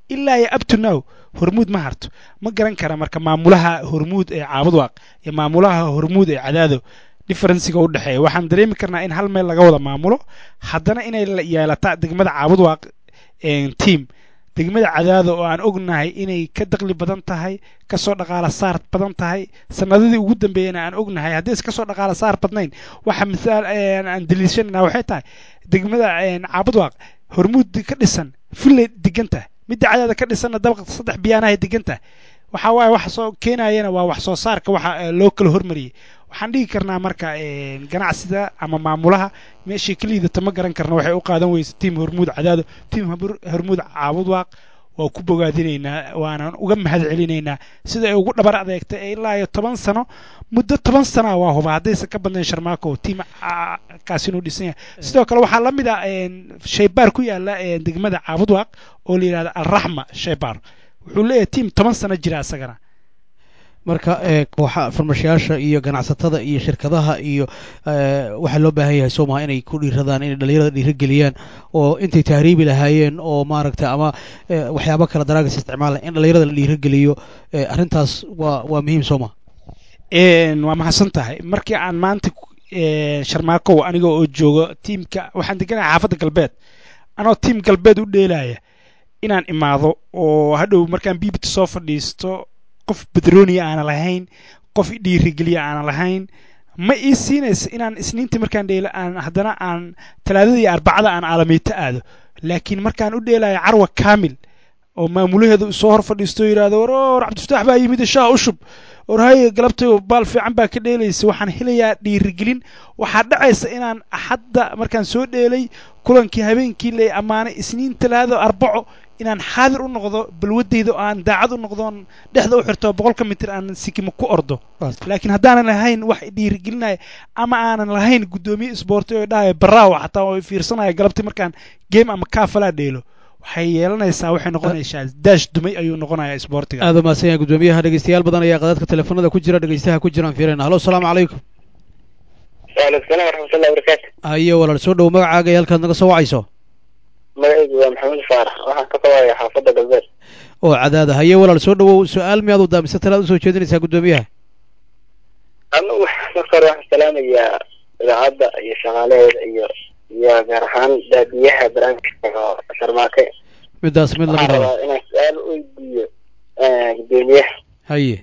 ilaa iyo up to now hormuud ma harto ma garan kara marka maamulaha hormuud ee caabudwaaq iyo maamulaha hormuud ee cadaado differenciga u dhexeeya waxaan dareemi karnaa in hal meel laga wada maamulo haddana inay la yeelata degmada caabudwaaq team degmada cadaado oo aan ognahay inay ka daqli badan tahay kasoo dhaqaala saar badan tahay sanadadii ugu dambeeyana aan ognahay haddii is kasoo dhaqaala saar badnayn waxa misaal aan daliishanana waxay tahay degmada caabudwaaq hormuud ka dhisan fulley deganta midda cadaada ka dhisanna dabaq saddex biyaanahay deganta waxa waaye wax soo keenayana waa wax soo saarka waxa loo kala hormariyey waxaan dhigi karnaa marka ganacsida ama maamulaha meeshii ka liidata ma garan karna waxay u qaadan weysa tiim hormuud cadaado tiim hormuud caabudwaaq waa ku bogaadinaynaa waanaan uga mahad celinaynaa sida ay ugu dhabar adeegtay ee ilaa iyo toban sano muddo toban sana waa huba haddaysan ka badnayn sharmaako tiim kaas inuu dhisan yahay sidoo kale waxaa la mid ah shaybaar ku yaala degmada caabudwaaq oo la yidhahda alraxma shaybaar wuxuu leeyahay tiim toban sano jira isagana marka kooxa farmashayaasha iyo ganacsatada iyo shirkadaha iyo waxaa loo baahan yahay soo maha inay ku dhiiradaan inay dhalinyarada dhiirigeliyaan oo intay tahriibi lahaayeen oo maaragta ama waxyaabo kale daraagas isticmaala in dhalinyarada la dhiirigeliyo arrintaas waa waa muhiim soo maha waa mahadsan tahay markii aan maanta sharmaakow aniga oo joogo tiimka waxaan deganahay xaafadda galbeed anoo tiim galbeed u dheelaya inaan imaado oo hadhow markaan biibita soo fadhiisto qof bedrooniya aana lahayn qof dhiirigeliya aana lahayn ma ii siinaysa inaan isniintii markaan dheelo aan haddana aan talaadada iyo arbacada aan aalamiito aado laakiin markaan u dheelayo carwa kaamil oo maamulaheedu soo hor fadhiisto yidhahdo war war cabdifataax baa yimid shaah ushub war haye galabtay baal fiican baa ka dheelaysa waxaan helayaa dhiirigelin waxaa dhacaysa inaan axadda markaan soo dheelay kulankii habeenkii lay ammaanay isniin talaado arbaco inaan xaadir u noqdo balwadayda oo aan daacad u noqdoon dhexda u xirto boqolka mitir aan sikimo ku ordo laakiin haddaanan lahayn wax dhiirigelinaya ama aanan lahayn guddoomiye isboorti oo dhahaya baraawa xataa oo fiirsanaya galabtii markaan game ama kaafalaa dheelo waxay yeelanaysaa waxay noqonaysaa daash dumay ayuu noqonayaa isboortiga aad umahadsan yahay guddoomiyaha dhegeystayaal badan ayaa qadadka teleefanada ku jira dhegeystaha ku jiraan fiirayna halo asalaamu calaykum waalaikum salaam waraxmatullahi wabarakaatu haye walaal soo dhow magacaaga iyo halkaad naga soo wacayso magacaygu waa maxamed faarax waxaan ka qabaaya xaafadda galbeed oo cadaada haye walaal soo dhowow su-aal miyaad u daamisa talaad usoo jeedinaysaa guddoomiyaha anigu marka hore waxaan salaamayaa idaacadda iyo shaqaalaheeda iyo iyo gaar ahaan daadiyaha barnaamijka oo sharmaake midaas mid lamid waxaan ah rabaa inaan su-aal weydiiyo guddoomiyaha haye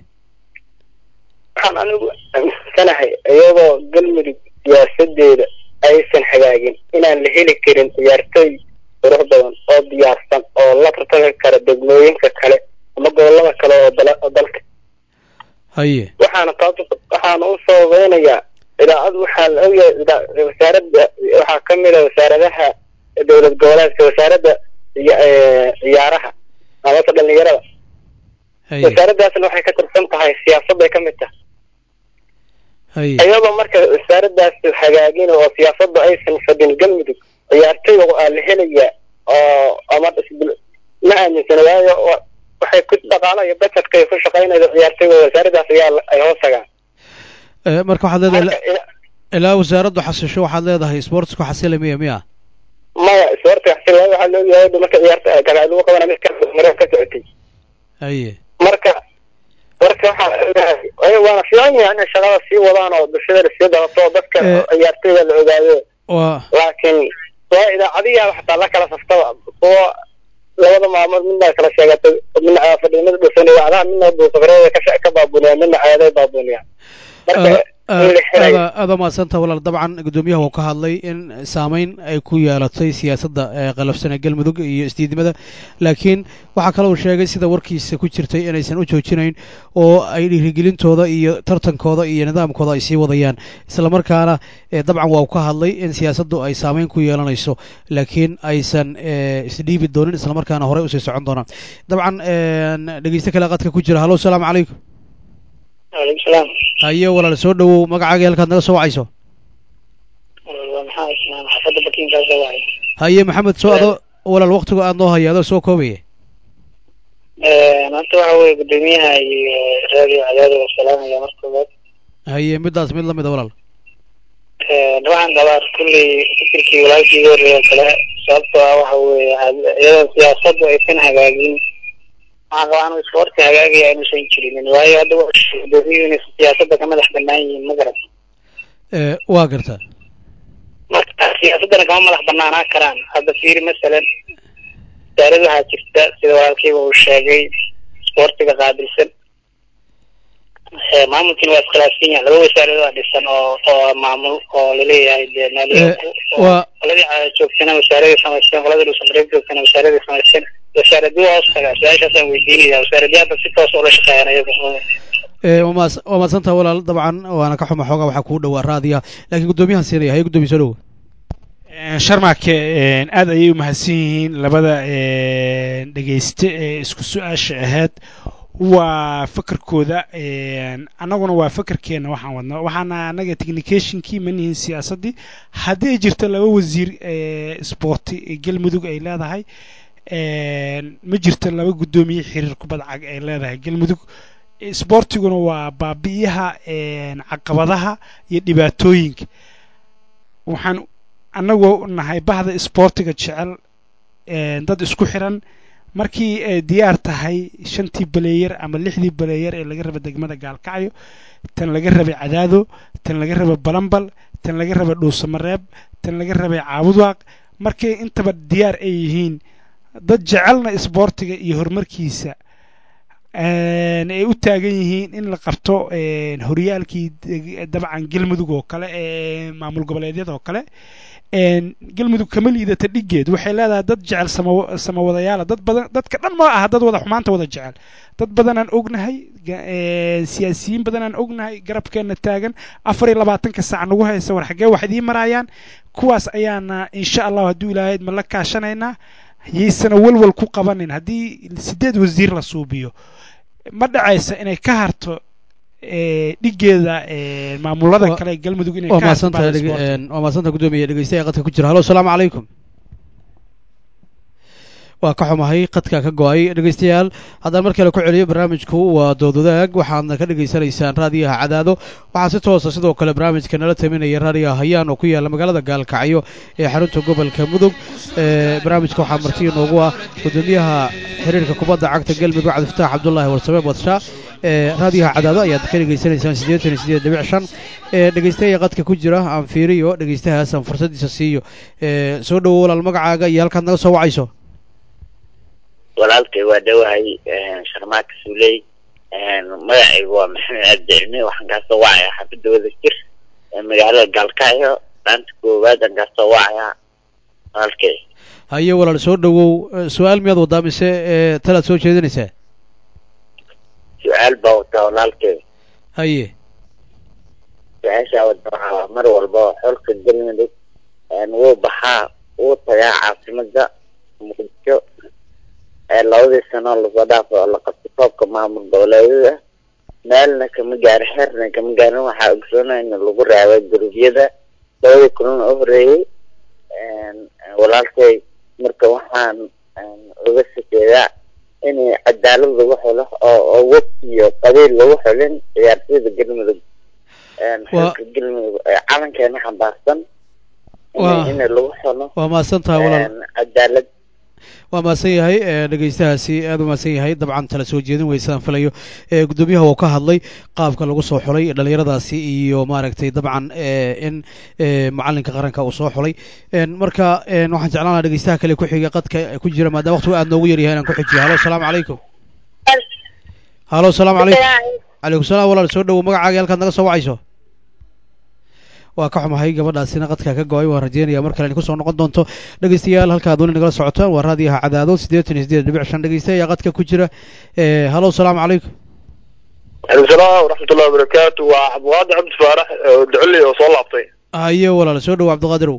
waxaan anigu aaminsanahay iyadoo galmudug siyaasadeeda aysan hagaagin inaan la heli karin ciyaartooy qurux badan oo diyaarsan oo la tartami kara degmooyinka kale ama gobolada kale oo dala oo dalka haye waxaana taas waxaana u sababeynayaa idaacad waxaa la ogyahay idaa- wasaaradda waxaa ka mid a wasaaradaha dowlad goboleedka wasaaradda ciya- ee, ciyaaraha amase dhalinyarada haye wasaaraddaasna waxay ka tirsan tahay siyaasadday ka mid tahay haye iyadoo marka wasaaraddaas hagaagin oo siyaasadda aysan fadhin galmudug ciyaartooyga waa la helayaa oo ama isbul- ma aaminsana waayo wa- waxay ku dhaqaalo iyo budgetka ay ku shaqaynayso ciyaartooyga wasaaraddaas ayaa la- ay hoos tagaan Eh, marka waxaad leedahay marka ila- ilaa wasaaraddu xasisho waxaad leedahay sportsku xasila miya miya maya isboortiga xasil waayo waxaa loo yahay marka ciyaarta kala lagu qabana mid ka mareen ka socotay haye marka marka waxaa leeyahay ay waana fiican yahay inay shaqada sii wadaan oo bulshada sii dabato oo dadka Eh. ciyaartooyda la ogaado waa laakiin waa idaacadiyaa xataa la kala saftaba kuwa labada maalmood midna kala sheegatay midna fadhiya mid dhusan idaacadaha midna buusafareeda ka ka baabuniya midna ceeday baabuniya marka in la helayo aada aada mahadsanta walaal dabcan guddoomiyaha uu ka hadlay in saameyn ay ku yeelatay siyaasadda ee qalafsan ee galmudug iyo isdiidnimada laakiin waxaa kale uu sheegay sida warkiisa ku jirtay inaysan u joojinayn oo ay dhiirigelintooda iyo tartankooda iyo nidaamkooda ay sii wadayaan islamarkaana eh, dabcan waa uu ka hadlay in siyaasaddu ay saameyn ku yeelanayso laakiin aysan eh, isdhiibi doonin islamarkaana horey usii socon doonaan dabcan een, dhegeyste kale qadka ku jira hallo asalaamu calaykum waalaikum salaam haye walaal soo dhowow magacaaga halkaad naga soo wacayso waa maxaa islaan xaafadda bakiinkaas waay haye maxamed soo ado walaal waktiga aad noo haya adoo soo koobaya maanta waxa weye guddoomiyaha iyo raadiyo cadaado waa salaamaya marka koowaad haye midaas mid lamid a walaal waxaan qabaa kulley fikirkii walaalkii iga horreeya oo kale sababtoo ah waxa weeye had- iyadoo siyaasaddu aysan hagaagin waxaan qabaa anu isboorti hagaagaya inuusan jirinin waayo hadda gudoomiyuhu inay siyaasadda ka madax banaan yihiin ma garan ee waa gartaa marka siyaasaddana kama madax banaanaa karaan hadda fiiri masalan wasaarad waxaa jirta sida walaalkayba uu sheegay isboortiga qaabilsan maamulkiina waa iskhilaafsan yahay laba wasaaradood aa dhisan oo oo maamul oo laleeyahay dee meel waa qoladii joogtana wasaaraday samaysteen qoladii dhuusamareeb joogtana wasaaraday samaysteen wasaaradii hoos tagaa su-aashaasaan weydiinaya wasaaradii hadda si toos ula shaqeeyaan iyagu ee waa maas- waa mahadsantaha walaal dabcan waana ka xuma xoogaa waxaa kugu dhowaa raadiya laakiin guddoomiyahan siinaya haye guddoomiye soo dhowo sharmake aad ayay u mahadsan yihiin labada dhegayste ee isku su-aasha ahayd waa fakarkooda annaguna waa fakarkeena waxaan wadnaa waxaana annaga technicationkii ma nihin siyaasaddii haddii ay jirto laba wasiir sporti ee galmudug ay leedahay ma jirto laba guddoomiye xiriir kubadda cag ay leedahay galmudug sboortiguna waa baabi'iyaha caqabadaha iyo dhibaatooyinka waxaan annagoo nahay bahda isboortiga jecel dad isku xiran markii ay diyaar tahay shantii baleeyer ama lixdii baleeyer ee laga raba degmada gaalkacyo tan laga rabay cadaado tan laga rabay balambal tan laga rabay dhuusamareeb tan laga rabay caabudwaaq markay intaba diyaar ay yihiin dad jecelna isboortiga iyo horumarkiisa ay u taagan yihiin in la qabto horyaalkii dabcan galmudug oo kale ee maamul goboleedyada oo kale galmudug kama liidata dhiggeed waxay leedahay dad jecel samawadayaala dad badan dadka dhan ma aha dad wada xumaanta wada jecel dad badanaan ognahay siyaasiyiin badanaan ognahay garabkeenna taagan afar iyo labaatanka saac nagu haysa war xaggee wax idiin maraayaan kuwaas ayaana insha allahu hadduu ilaahayd ma la kaashanaynaa yaysana walwal ku qabanin haddii sideed wasiir la suubiyo ma dhacaysa inay ka harto dhigeeda maamulada kale galmudug inay waa ka harto mahadsantahay bahda dhege- isboortiga. een, waa mahadsantaha guddoomiye dhegeystaha qadka ku jira halo asalaamu calaykum waa ka xumahay qadka ka go-ay dhegeystayaal haddaan mar kale ku celiyo barnaamijku waa doodwadaag waxaadna ka dhegaysanaysaan raadiyaha cadaado waxaa si toosa sidoo kale barnaamijka nala taminaya raadiyaha hayaan oo ku yaala magaalada gaalkacyo ee xarunta gobolka mudug ee barnaamijka waxaa marti inoogu ah guddoomiyaha xiriirka kubadda cagta galmudug cabdifataax cabdulaahi warsame badsha ee raadiyaha cadaado ayaad ka dhegaysanaysaan siddeetan iyo siddeed dhibic shan ee dhegeystaha qadka ku jira aan fiiriyo dhegeystahaas aan fursadiisa siiyo ee soo dhowo walaal magacaaga iyo halkaad naga soo wacayso walaalkay waa dhowahay sharmaaka suley magacaygu waa maxamed cabdi cilmi waxaan kaasoo wacayaa xaafidda wada jir ee magaalada gaalkacyo dhaanta koowaad aan kaasoo wacayaa walaalkay haye walaal soo dhowow Eh, su-aal miyaad wadaa mise ee talaad soo jeedinaysaa su-aal baa wataa walaalkay haye su-aashaa wada waxaa mar walba xolka galmudug wuu baxaa wuu tagaa caasimada muqdisho ee labadii sano lasoo dhaafay oo la qabtay koobka maamul goboleedyada meelna kama gaarin xerna kama gaarin waxaa ogsoonaya in lagu raabay gurubyada labadii kulana u horeeyey walaalkay marka waxaan uga shakeeyaa in cadaalad lagu xilo oo oo waqti iyo qabiil lagu xilin ciyaartooyda galmudug Waa- xilka galmudug ee calankeena xambaarsan Waa- in in lagu xilo waa mahadsantaha walaal cadaalad waa mahadsan yahay ee dhegeystahaasi aad u mahadsan yahay dabcan tala soo jeedin weysaan filayo ee guddoomiyaha uu ka hadlay qaabka lagu soo xulay dhalinyaradaasi iyo maaragtay dabcan ee in ee macalinka qaranka uu soo xulay een marka een waxaan jeclaan lahaa dhegeystaha kale ku xiga qadka ku jira maadaama waqtigu aad noogu yaryahay inaan ku xijiyo halo asalaamu calaykum halo asalaamu calaykum calaykum salaam walaal soo dhowow magacaaga halkaad naga soo wacayso waa ka xumahay gabadhaasina qadka ka go-ay waan rajeynaya mar kale in kusoo noqon doonto dhegeystayaal halkaad weli nagala socotaan waa raadiyaha cadaado siddeetan iyo siddeed dhibic shan dhegeysta ayaa qadka ku jira ee halo asalaamu calaykum عليكم السلام ورحمة الله وبركاته وعبد القادر عبد فارح ودعلي وصول لابطي haye walaal soo dhowow cabdiqaadirow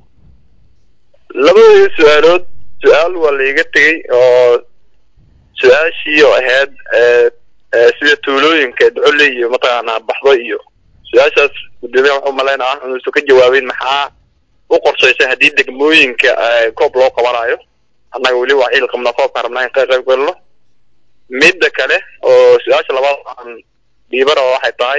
labadii su-aalood su-aal waa laiga tegey oo su-aashii oo ahayd ee, ee, sida tuulooyinka ducole iyo mataqaanaa baxdo iyo su-aashaas gudoomiyaha waxuu malaynaa inuusan ka jawaabin maxaa u qorshaysay haddii degmooyinka ee, koob loo qabanayo annaga weli waa xiil qabnaa koobkaan rabnaa in ka qayb galno midda kale oo su-aasha labaad aan dhiibara waxay tahay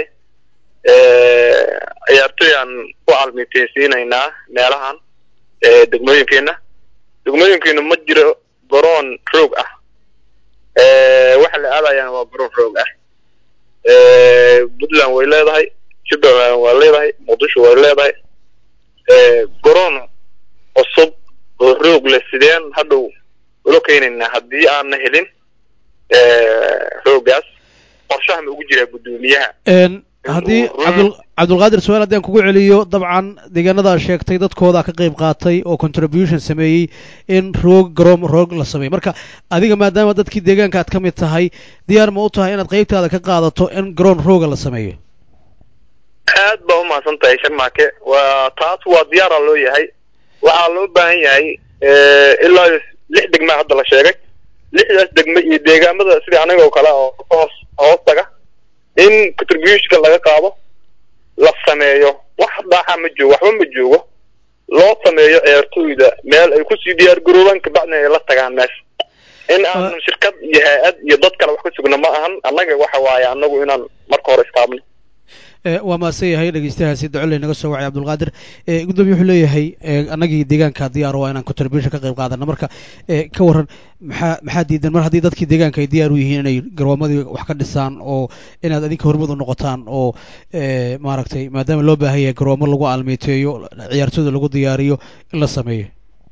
ee, ciyaartoy aan ku almiteysiinaynaa meelahan ee degmooyinkeena degmooyinkeena ma jiro garoon roog ah ee waxaa waxa la aadayaan waa garoon roog ah puntland way leedahay jubbaland waa leedahay muqdisho way leedahay garoon cusub oo roog leh sideen hadhow ula keenaynaa haddii aanna helin roogaas qorshaha ma ugu jiraa guddoomiyaha haddii cabdul cabdulqaadir su-aal haddii aan kugu celiyo dabcan deegaanadaa sheegtay dadkooda ka qayb qaatay oo contribution sameeyey in roog garoom roog la sameeyo marka adiga maadaama dadkii deegaanka aad ka mid tahay diyaar ma u tahay inaad qaybtaada ka qaadato in garoon rooga la sameeyo aad baa umahadsan tahay sharmaake waa taas waa diyaara loo yahay waxaa loo baahan yahay ilaa lix degmaa hadda la sheegay lixdaas degme iyo deegaamada sida anaga oo kale oo hoos hoos taga in contributionka laga qaado la sameeyo wax dhaaxa ma joogo waxba ma joogo loo sameeyo ciyaartooyda meel ay kusii diyaar garoobaan kabacdina ay la tagaan meesha in aan shirkad iyo hay-ad iyo dad kale wax ka sugna ma ahan annaga waxa waaye annagu inaan marka hore istaabno waa mahadsan yahay dhegeystayahaasi docole naga soo wacay cabdulqaadir guddoomiye wuxuu leeyahay annagii deegaanka diyaar waa inaan contribution ka qayb qaadano marka ka waran maxaa maxaa diidan mar haddii dadkii deegaanka ay diyaar u yihiin inay garoomadii wax ka dhisaan oo inaad adinka hormud u noqotaan oo maaragtay maadaama loo baahan yahay garoomo lagu aalmeyteeyo ciyaartooyda lagu diyaariyo in la sameeyo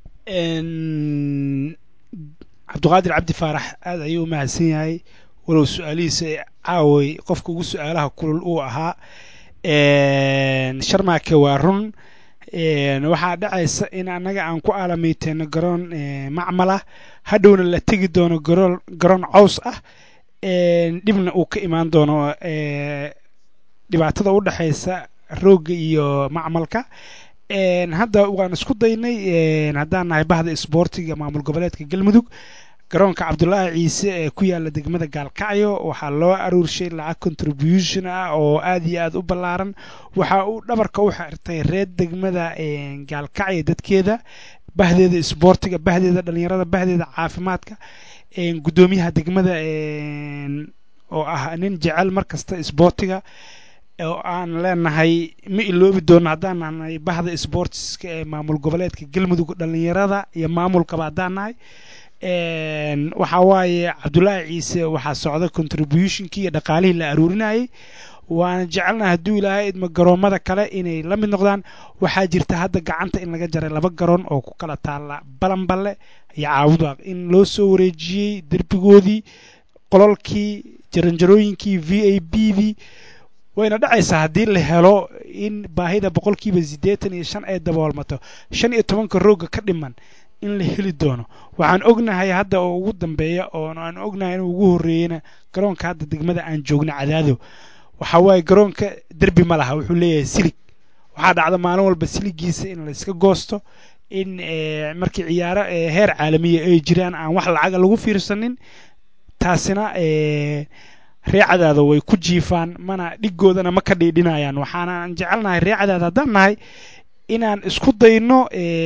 cabdiqaadir cabdi faarax aada ayuu umahadsan yahay walow su-aalihiisa caaway qofka ugu su-aalaha kulul uu ahaa sharmaake waa run waxaa dhacaysa in annaga aan ku aalameyteyno garoon macmala hadhowna la tegi doono garoon garoon caws ah dhibna uu ka imaan doono dhibaatada u dhexaysa roogga iyo macmalka hadda waan isku daynay haddaan nahay bahda isboortiga maamul goboleedka galmudug garoonka cabdulaahi ciise ee ku yaala degmada gaalkacyo waxaa loo aruurshay lacag contribution ah oo aad iyo aad u ballaaran waxa uu dhabarka u xirtay reer degmada gaalkacyo dadkeeda bahdeeda isboortiga bahdeeda dhalinyarada bahdeeda caafimaadka guddoomiyaha degmada oo ah nin jecel markasta isboortiga oo aan leenahay ma iloobi doono haddaan nahay bahda sportska ee maamul goboleedka galmudug dhalinyarada iyo maamulkaba haddaan nahay waxaa waaye cabdulaahi ciise waxaa socda contributionkii iyo dhaqaalihii la aruurinayay waana jecelnaha hadduu ilaahay idma garoomada kale inay la mid noqdaan waxaa jirta hadda gacanta in laga jaray laba garoon oo ku kala taalla balanballe iyo caabudaaq in loo soo wareejiyey derbigoodii qololkii jaranjarooyinkii v a b dii wayna dhacaysaa haddii la helo in baahida boqolkiiba siddeetan iyo shan ay daboolmato shan iyo tobanka roogga ka dhiman in la heli doono waxaan ognahay hadda oo ugu dambeeya oo aan ognahay inuu ugu horreeyeyna garoonka hadda degmada aan joogna cadaado waxa waaye garoonka derbi ma laha wuxuu leeyahay silig waxaa dhacda maalin walba siligiisa in la iska goosto in markii ciyaaro heer caalamiya ay jiraan aan wax lacaga lagu fiirsanin taasina reecadaada way ku jiifaan mana dhigoodana ma ka dhiidhinayaan waxaanaan jecelnahay reecadaada haddaan nahay inaan isku dayno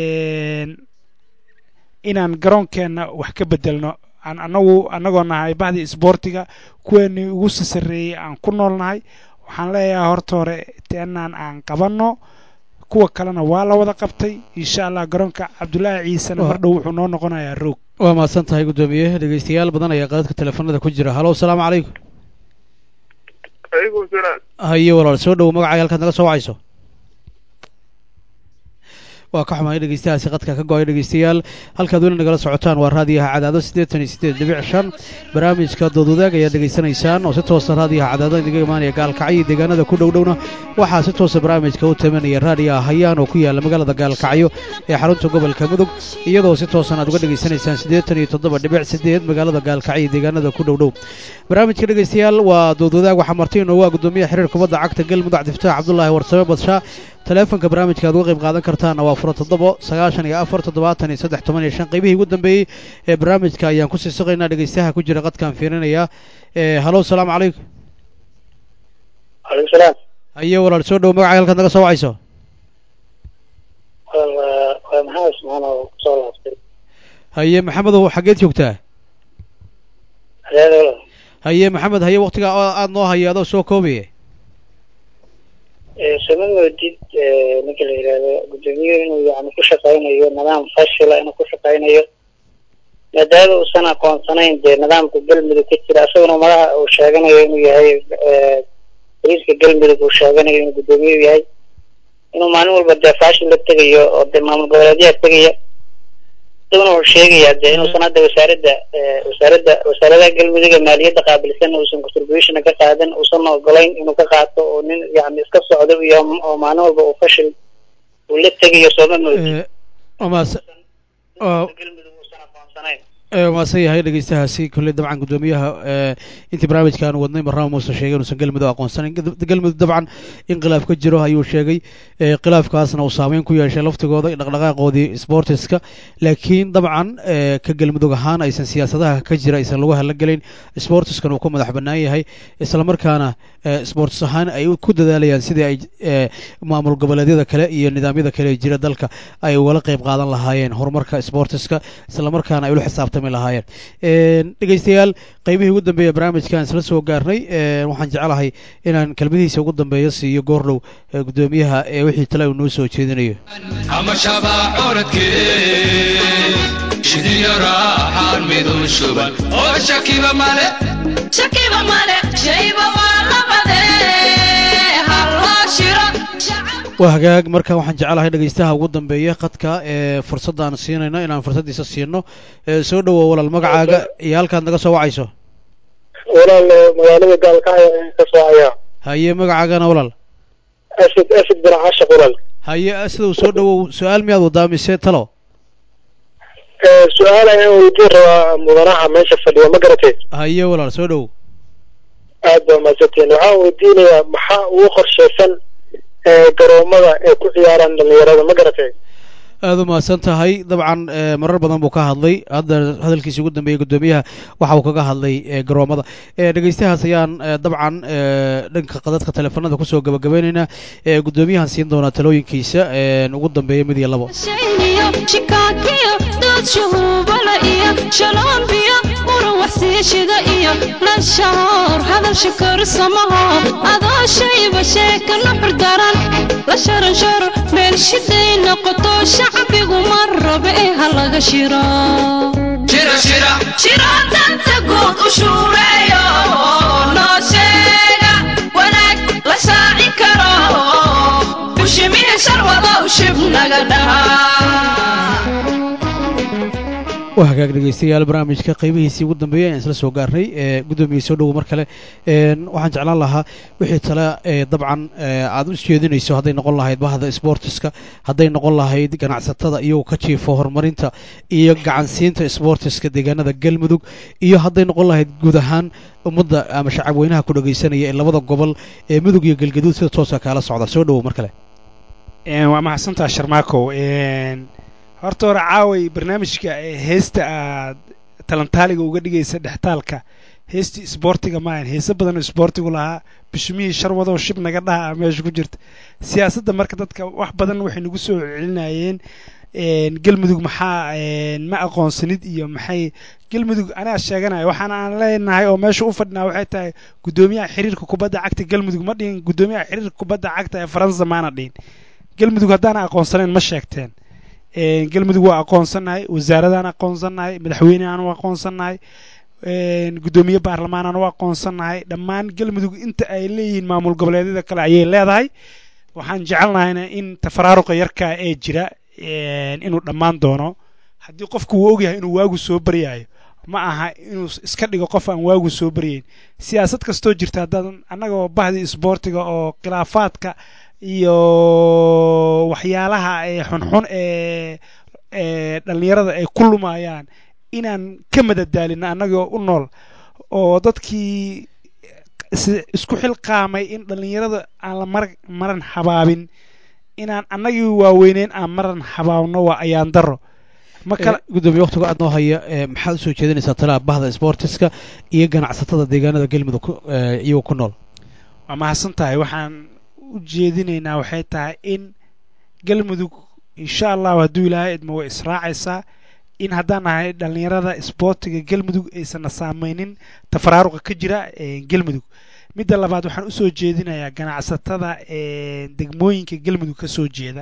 inaan garoonkeenna wax ka bedelno aan anagu annagoo nahay bahdii isboortiga kuweenii ugu sasareeyey aan ku nool nahay waxaan leeyahay horta hore teenaan aan qabanno kuwa kalena waa la wada qabtay insha allah garoonka cabdulaahi ciisena mar dhow wuxuu noo noqonayaa roog waa mahadsan tahay guddoomiye dhegeystayaal badan ayaa qaadadka teleefanada ku jira halo asalaamu calaykum alaykum salaam haye walaal soo dhowo magacaaga halkaad naga soo wacayso waa ka xumaay dhegeystayaasi qadka ka go-ay dhegeystayaal halkaad weli nagala socotaan waa raadiyaha cadaado siddeetan iyo siddeed dhibic shan barnaamijka doodwadaag ayaad dhegeysanaysaan oo si toosa raadiyaha cadaado inaga imaanaya gaalkacyo deegaanada ku dhow dhowna waxaa si toosa barnaamijka u tamanaya raadiyaha hayaan oo ku yaala magaalada gaalkacyo ee xarunta gobolka mudug iyadoo si toosan aad uga dhegeysanaysaan siddeetan iyo toddoba dhibic siddeed magaalada gaalkacyo deegaanada ku dhow dhow barnaamijka dhegeystayaal waa doodwadaag waxaa marti inoogu ah guddoomiyaha xiriir kubadda cagta galmudug cabdifataax cabdulaahi warsame badshaa taleefonka barnaamijka aad uga qayb qaadan kartaana waa fura toddobo sagaashan iyo afar toddobaatan iyo saddex toban iyo shan qaybihii ugu dambeeyey ee barnaamijka ayaan kusii suqaynaa dhegeystayaha ku jira qadkaan fiirinaya halo asalaamu calaykum calaykum salaam haye walaal soo dhowo magacaaga halkaad naga soo wacayso waa waa maxamed ismaan oo kusoo laabtay haye maxamedow xaggeed joogtaa adeedo haye maxamed haye waktigaa aada noo haya adoo soo koobaya sama moodid ninka la yidhaahdo guddoomiye inuu yani ku shaqaynayo nidaam fashila inuu ku shaqaynayo maadaama uusan aqoonsanayn dee nidaamka galmudug ka jira isaguna madaxa uu sheeganayo inuu yahay bariiska galmudug uu sheeganayo inuu guddoomiye u yahay inuu maalin walba dee faashil la tegayo oo dee maamul goboleedyaha tegaya isaguna wuxuu sheegayaa dee inuusan hadda wasaaradda wasaaradda wasaaradaha galmudug ee maaliyadda qaabilsan uusan contribution ka qaadan uusan ogolayn inuu ka qaato oo nin yani iska socdo iyo oo maalin walba uu fashil uu la tegayo sooma moodi maasan yahay dhegeystahaasi kolley dabcan guddoomiyaha intii barnaamijka aanu wadnay marnaba muuse sheegay inuusan galmudug aqoonsanayn galmudug dabcan in khilaaf ka jiro ayuu sheegay khilaafkaasna uu saameyn ku yeeshay laftigooda dhaqdhaqaaqoodii sportiska laakiin dabcan ka galmudug ahaan aysan siyaasadaha ka jira aysan lagu halagelayn sportiskan uu ku madax bannaan yahay islamarkaana sports ahaan ay ku dadaalayaan sidii ay maamul goboleedyada kale iyo nidaamyada kale ee jira dalka ay ugala qayb qaadan lahaayeen horumarka sportiska islamarkaana ay ula xisaabtami lahaayeen dhegeystayaal qaybihii ugu dambeeya barnaamijkan isla soo gaarnay waxaan jeclahay inaan kelmadihiisa ugu dambeeya siiyo goordhow guddoomiyaha ee wixii tale uu noo soo jeedinayo ama shabaa coradkee shidiyo raaxaan midun shuban oo shakiba male shakiba male shayba waa labade halloo shiro waa hagaag marka waxaan jecelahay dhegeystaha ugu dambeeya khadka ee fursadda aan siinayno inaan fursaddiisa siino soo dhowow walaal magacaaga iyo halkaad naga soo wacayso walaal magaalada gaalkacyo ayaan ka soo hayaa haye magacaagana walaal asad asad bin cashaq walaal haye sida uu soo dhowow su-aal miyaad wadaa mise talo su-aal ayaan weydiin rabaa mudanaha meesha fadhiya ma garatay haye walaal soo dhowow aad baa mahadsantiin waxaan weydiinayaa maxaa ugu qorshaysan garoomada ay ku ciyaaraan dhalinyarada ma garatay aada u mahadsan tahay dabcan marar badan buu ka hadlay hadda hadalkiisi ugu dambeeyey guddoomiyaha waxa uu kaga hadlay garoomada dhegeystahaas ayaan dabcan dhanka qadadka teleefanada kusoo gabagabaynaynaa guddoomiyahan siin doonaa talooyinkiisa ugu dambeeya mid iyo labo shikaakiyo dood shuhuubala iyo shaloonbiyo muran waxsiishida iyo lashahoor hadal shakarsamaho adoo shayba sheeka nuxur daran la sharansharo meel shiday noqoto shacbigu ma rabe ee ha laga shiro shiro danta guud u shuureeyo noo sheega wanaag la shaacin karo bushimihi sharwadow shib naga dhahaa waa hagaag dhegeystayaal barnaamijka qaybihiisii ugu dambeeyay ayaan isla soo gaarnay guddoomiye soo dhowo mar kale waxaan jeclaan lahaa wixii tale dabcan aad u jeedinayso hadday noqon lahayd bahda sportiska hadday noqon lahayd ganacsatada iyagoo ka jiifo horumarinta iyo gacansiinta sportiska deegaanada galmudug iyo hadday noqon lahayd guud ahaan ummadda ama shacab weynaha ku dhegeysanaya ee labada gobol ee mudug iyo galgaduud sida toosa kaala socda soo dhowo mar kale waa mahadsantaa sharmaakow horta hore caaway barnaamijka heesta aad talantaaliga uga dhigaysa dhextaalka heestii isboortiga maahan heese badan oo isboortigu lahaa bishimihii sharwadow shib naga dhaha meesha ku jirta siyaasadda marka dadka wax badan waxay nagu soo celinayeen galmudug maxaa ma aqoonsanid iyo maxay galmudug anaa sheeganaya waxaana aan leenahay oo meesha u fadhinaa waxay tahay guddoomiyaha xiriirka kubadda cagta galmudug ma dhihin guddoomiyaha xiriirka kubadda cagta ee faransa maana dhihin galmudug haddaana aqoonsanayn ma sheegteen galmudug waa aqoonsannahay wasaaradaan aqoonsannahay madaxweyneaan u aqoonsannahay guddoomiye baarlamaanaan u aqoonsannahay dhammaan galmudug inta ay leeyihiin maamul goboleedyada kale ayay leedahay waxaan jecelnahayna in tafaraaruqa yarkaa ee jira inuu dhammaan doono haddii qofku uu ogyahay inuu waagu soo baryaayo ma aha inuu iska dhigo qof aan waagu soo baryayn siyaasad kastoo jirta haddaadan annagoo bahdii isboortiga oo khilaafaadka iyo waxyaalaha xunxun ee ee dhallinyarada ay ku lumayaan inaan ka madadaalino annagoo u nool oo dadkii isku xilqaamay in dhallinyarada aan la mar maran habaabin inaan annagii waaweyneyn aan maran habaabno waa ayaan daro gudoomiye waqtiga aad noo haya maxaad usoo jeedinaysaa talaa bahda sportiska iyo ganacsatada deegaanada galmudug iyagoo ku nool waa mahadsan tahay waxaan u jeedinaynaa waxay tahay in galmudug insha allahu hadduu ilaahay idmo way israacaysaa in haddaan nahay dhallinyarada isboortiga galmudug aysanna saameynin tafaraaruqa ka jira galmudug midda labaad waxaan usoo jeedinayaa ganacsatada degmooyinka galmudug ka soo jeeda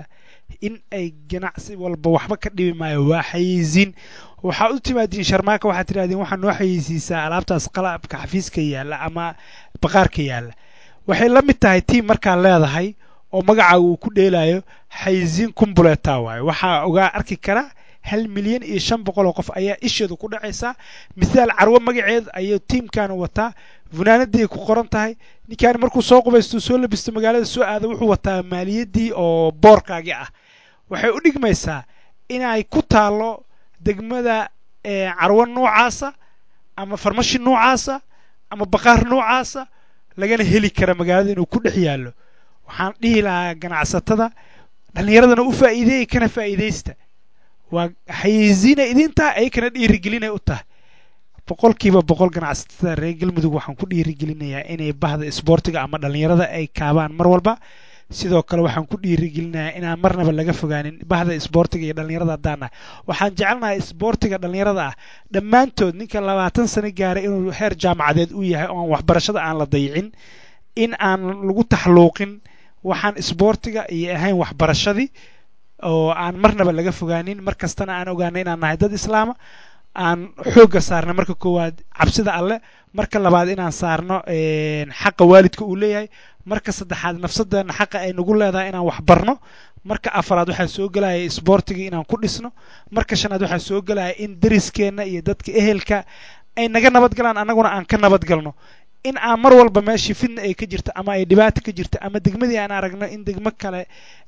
in ay ganacsi walba waxba ka dhibi maayo waa xayeysiin waxaa u timaadiin sharmaaka waxaad tidhahdeen waxaa noo xayeysiisaa alaabtaas qalabka xafiiska yaalla ama baqaarka yaalla waxay la mid tahay tiim markaa leedahay oo magacaaga uu ku dheelayo xayeysiin kumbuleeta waaye waxaa ogaa arki kara hal milyan iyo shan boqol oo qof ayaa isheedu ku dhacaysaa misaal carwo magaceed ayuu tiimkan wataa funaanadii ku qoran tahay ninkaan markuu soo qubaysto soo labisto magaalada soo aado wuxuu wataa maaliyaddii oo boorkaagii ah waxay u dhigmaysaa inay ku taalo degmada carwo noocaasa ama farmashi noocaasa ama baqaar noocaasa lagana heli kara magaalada inuu ku dhex yaallo waxaan dhihi lahaa ganacsatada dhallinyaradana u faa'iideeyay kana faa'iidaysta waa xayeysiina idintaa ay kana dhiirigelinay u tahay boqolkiiba boqol ganacsatada reer galmudug waxaan ku dhiirigelinayaa inay bahda isboortiga ama dhallinyarada ay kaabaan mar walba sidoo kale waxaan ku dhiirigelinayaa inaan marnaba laga fogaanin bahda isboortiga iyo dhallinyarada haddaan nahay waxaan jecelnahay isboortiga dhallinyarada ah dhammaantood ninka labaatan sano gaaray inuu heer jaamacadeed u yahay oo aan waxbarashada aan la dayicin in aan lagu taxluuqin waxaan isboortiga iyo ahayn waxbarashadii oo aan marnaba laga fogaanin mar kastana aan ogaana inaan nahay dad islaama aan xoogga saarna marka koowaad cabsida alle marka labaad inaan saarno xaqa waalidka uu leeyahay marka saddexaad nafsadeena xaqa ay nagu leedahay inaan wax barno marka afaraad waxaa soo gelaya isboortigii inaan ku dhisno marka shanaad waxaa soo gelaya in dariskeenna iyo dadka ehelka ay naga nabadgalaan annaguna aan ka nabadgalno in aan mar walba meeshii fidna ay ka jirto ama ay dhibaato ka jirto ama degmadii aan aragno in degmo kale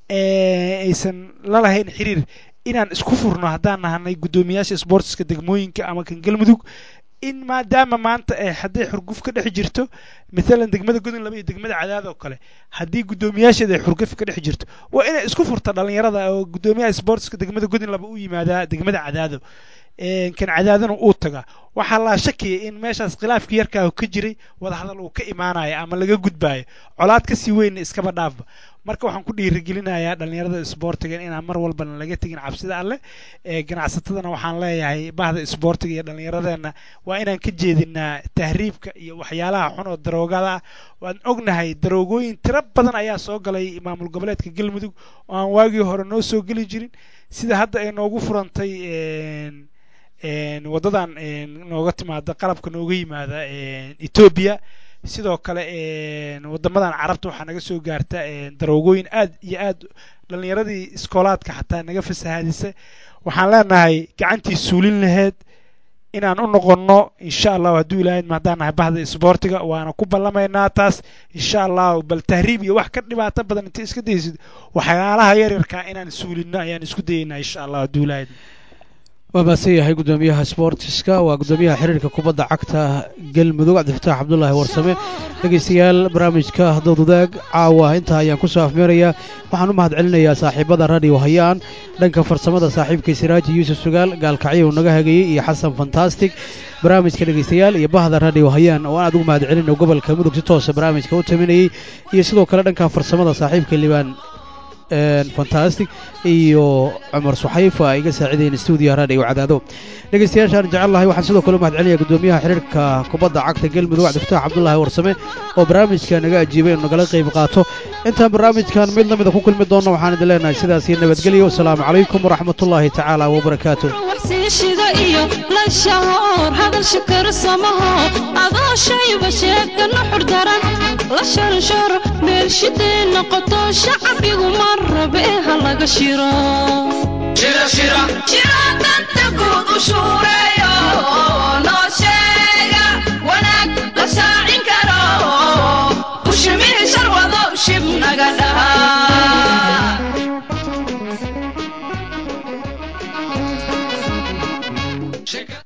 aysan la lahayn xiriir inaan isku furno haddaan nahanay guddoomiyaasha isboortiska degmooyinka ama kan galmudug in maadaama maanta hadday xurguf ka dhex jirto maalan degmada godon laba iyo degmada cadaad oo kale haddii guddoomiyaasheeda ay xurguf ka dhex jirto waa inay isku furta dhallinyarada oo guddoomiyaha isboortiska degmada godon laba u yimaadaa degmada cadaado kan cadaadana uu tagaa waxaa laa shakiyay in meeshaas khilaafka yarkaa ka jiray wadahadal uu ka imaanayo ama laga gudbaayo colaad kasii weynna iskaba dhaafba marka waxaan ku dhiirigelinayaa dhallinyarada isboortiga inaan mar walbana laga tegin cabsida alleh ganacsatadana waxaan leeyahay bahda isboortiga iyo dhallinyaradeenna waa inaan ka jeedinaa tahriibka iyo waxyaalaha xun oo daroogada ah waan ognahay daroogooyin tiro badan ayaa soo galay maamul goboleedka galmudug oo aan waagii hore noo soo geli jirin sida hadda ay noogu furantay waddadan nooga timaada qalabka nooga yimaada etoobiya sidoo kale wadamadan carabta waxaa naga soo gaarta daroogooyin aad iyo aad dhallinyaradii iskoolaadka xataa naga fasahaadisa waxaan leenahay gacantii suulin laheyd inaan u noqonno insha allahu hadduu ilaahay haddaan nahay bahda isboortiga waana ku ballamaynaa taas insha allahu bal tahriib iyo wax ka dhibaato badan inta iska daysid waxyaalaha yaryarkaa inaan suulinno ayaan isku dayaynaa insha allah hadduu ilaahay waa mahadsan yahay guddoomiyaha sboortiska waa guddoomiyaha xiriirka kubadda cagta galmudug cabdifataax cabdulaahi warsame dhegeystayaal barnaamijka dowdadaag caawa intaa ayaan kusoo afmeerayaa waxaan u mahad celinayaa saaxiibada radio hayaan dhanka farsamada saaxiibka siraaji yuusuf sugaal gaalkacyo uu naga hagayey iyo xasan fantastic barnaamijka dhegeystayaal iyo bahda radio hayaan oo aan aad ugu mahad celino gobolka mudug si toosa barnaamijka u taminayey iyo sidoo kale dhanka farsamada saaxiibka libaan fantastic iyo cumar suxayfa ay iga saacideen stuudiyaha radio cadaado dhegeystayaashaan jecel lahay waxaan sidoo kale u mahad celinayaa guddoomiyaha xiriirka kubadda cagta galmudug cabdifataax cabdulaahi warsame oo barnaamijka naga ajiibay inuu nagala qayb qaato intaan barnaamijkan mid lamida ku kulmi doonno waxaan idin leenahay sidaas iyo nabadgelyo wasalaamu calaykum waraxmatullaahi tacaala wabarakaatu waxsiishida iyo lashahoor hadalsha karsamaho adoo shayba sheegana xurdaran la sharshar meelshidee noqoto shacbigu mar rabe ha laga shiro danta guud u shuureeyo noo sheega wanaag la shaacin karo ushimihi sharwado shib naga dhaha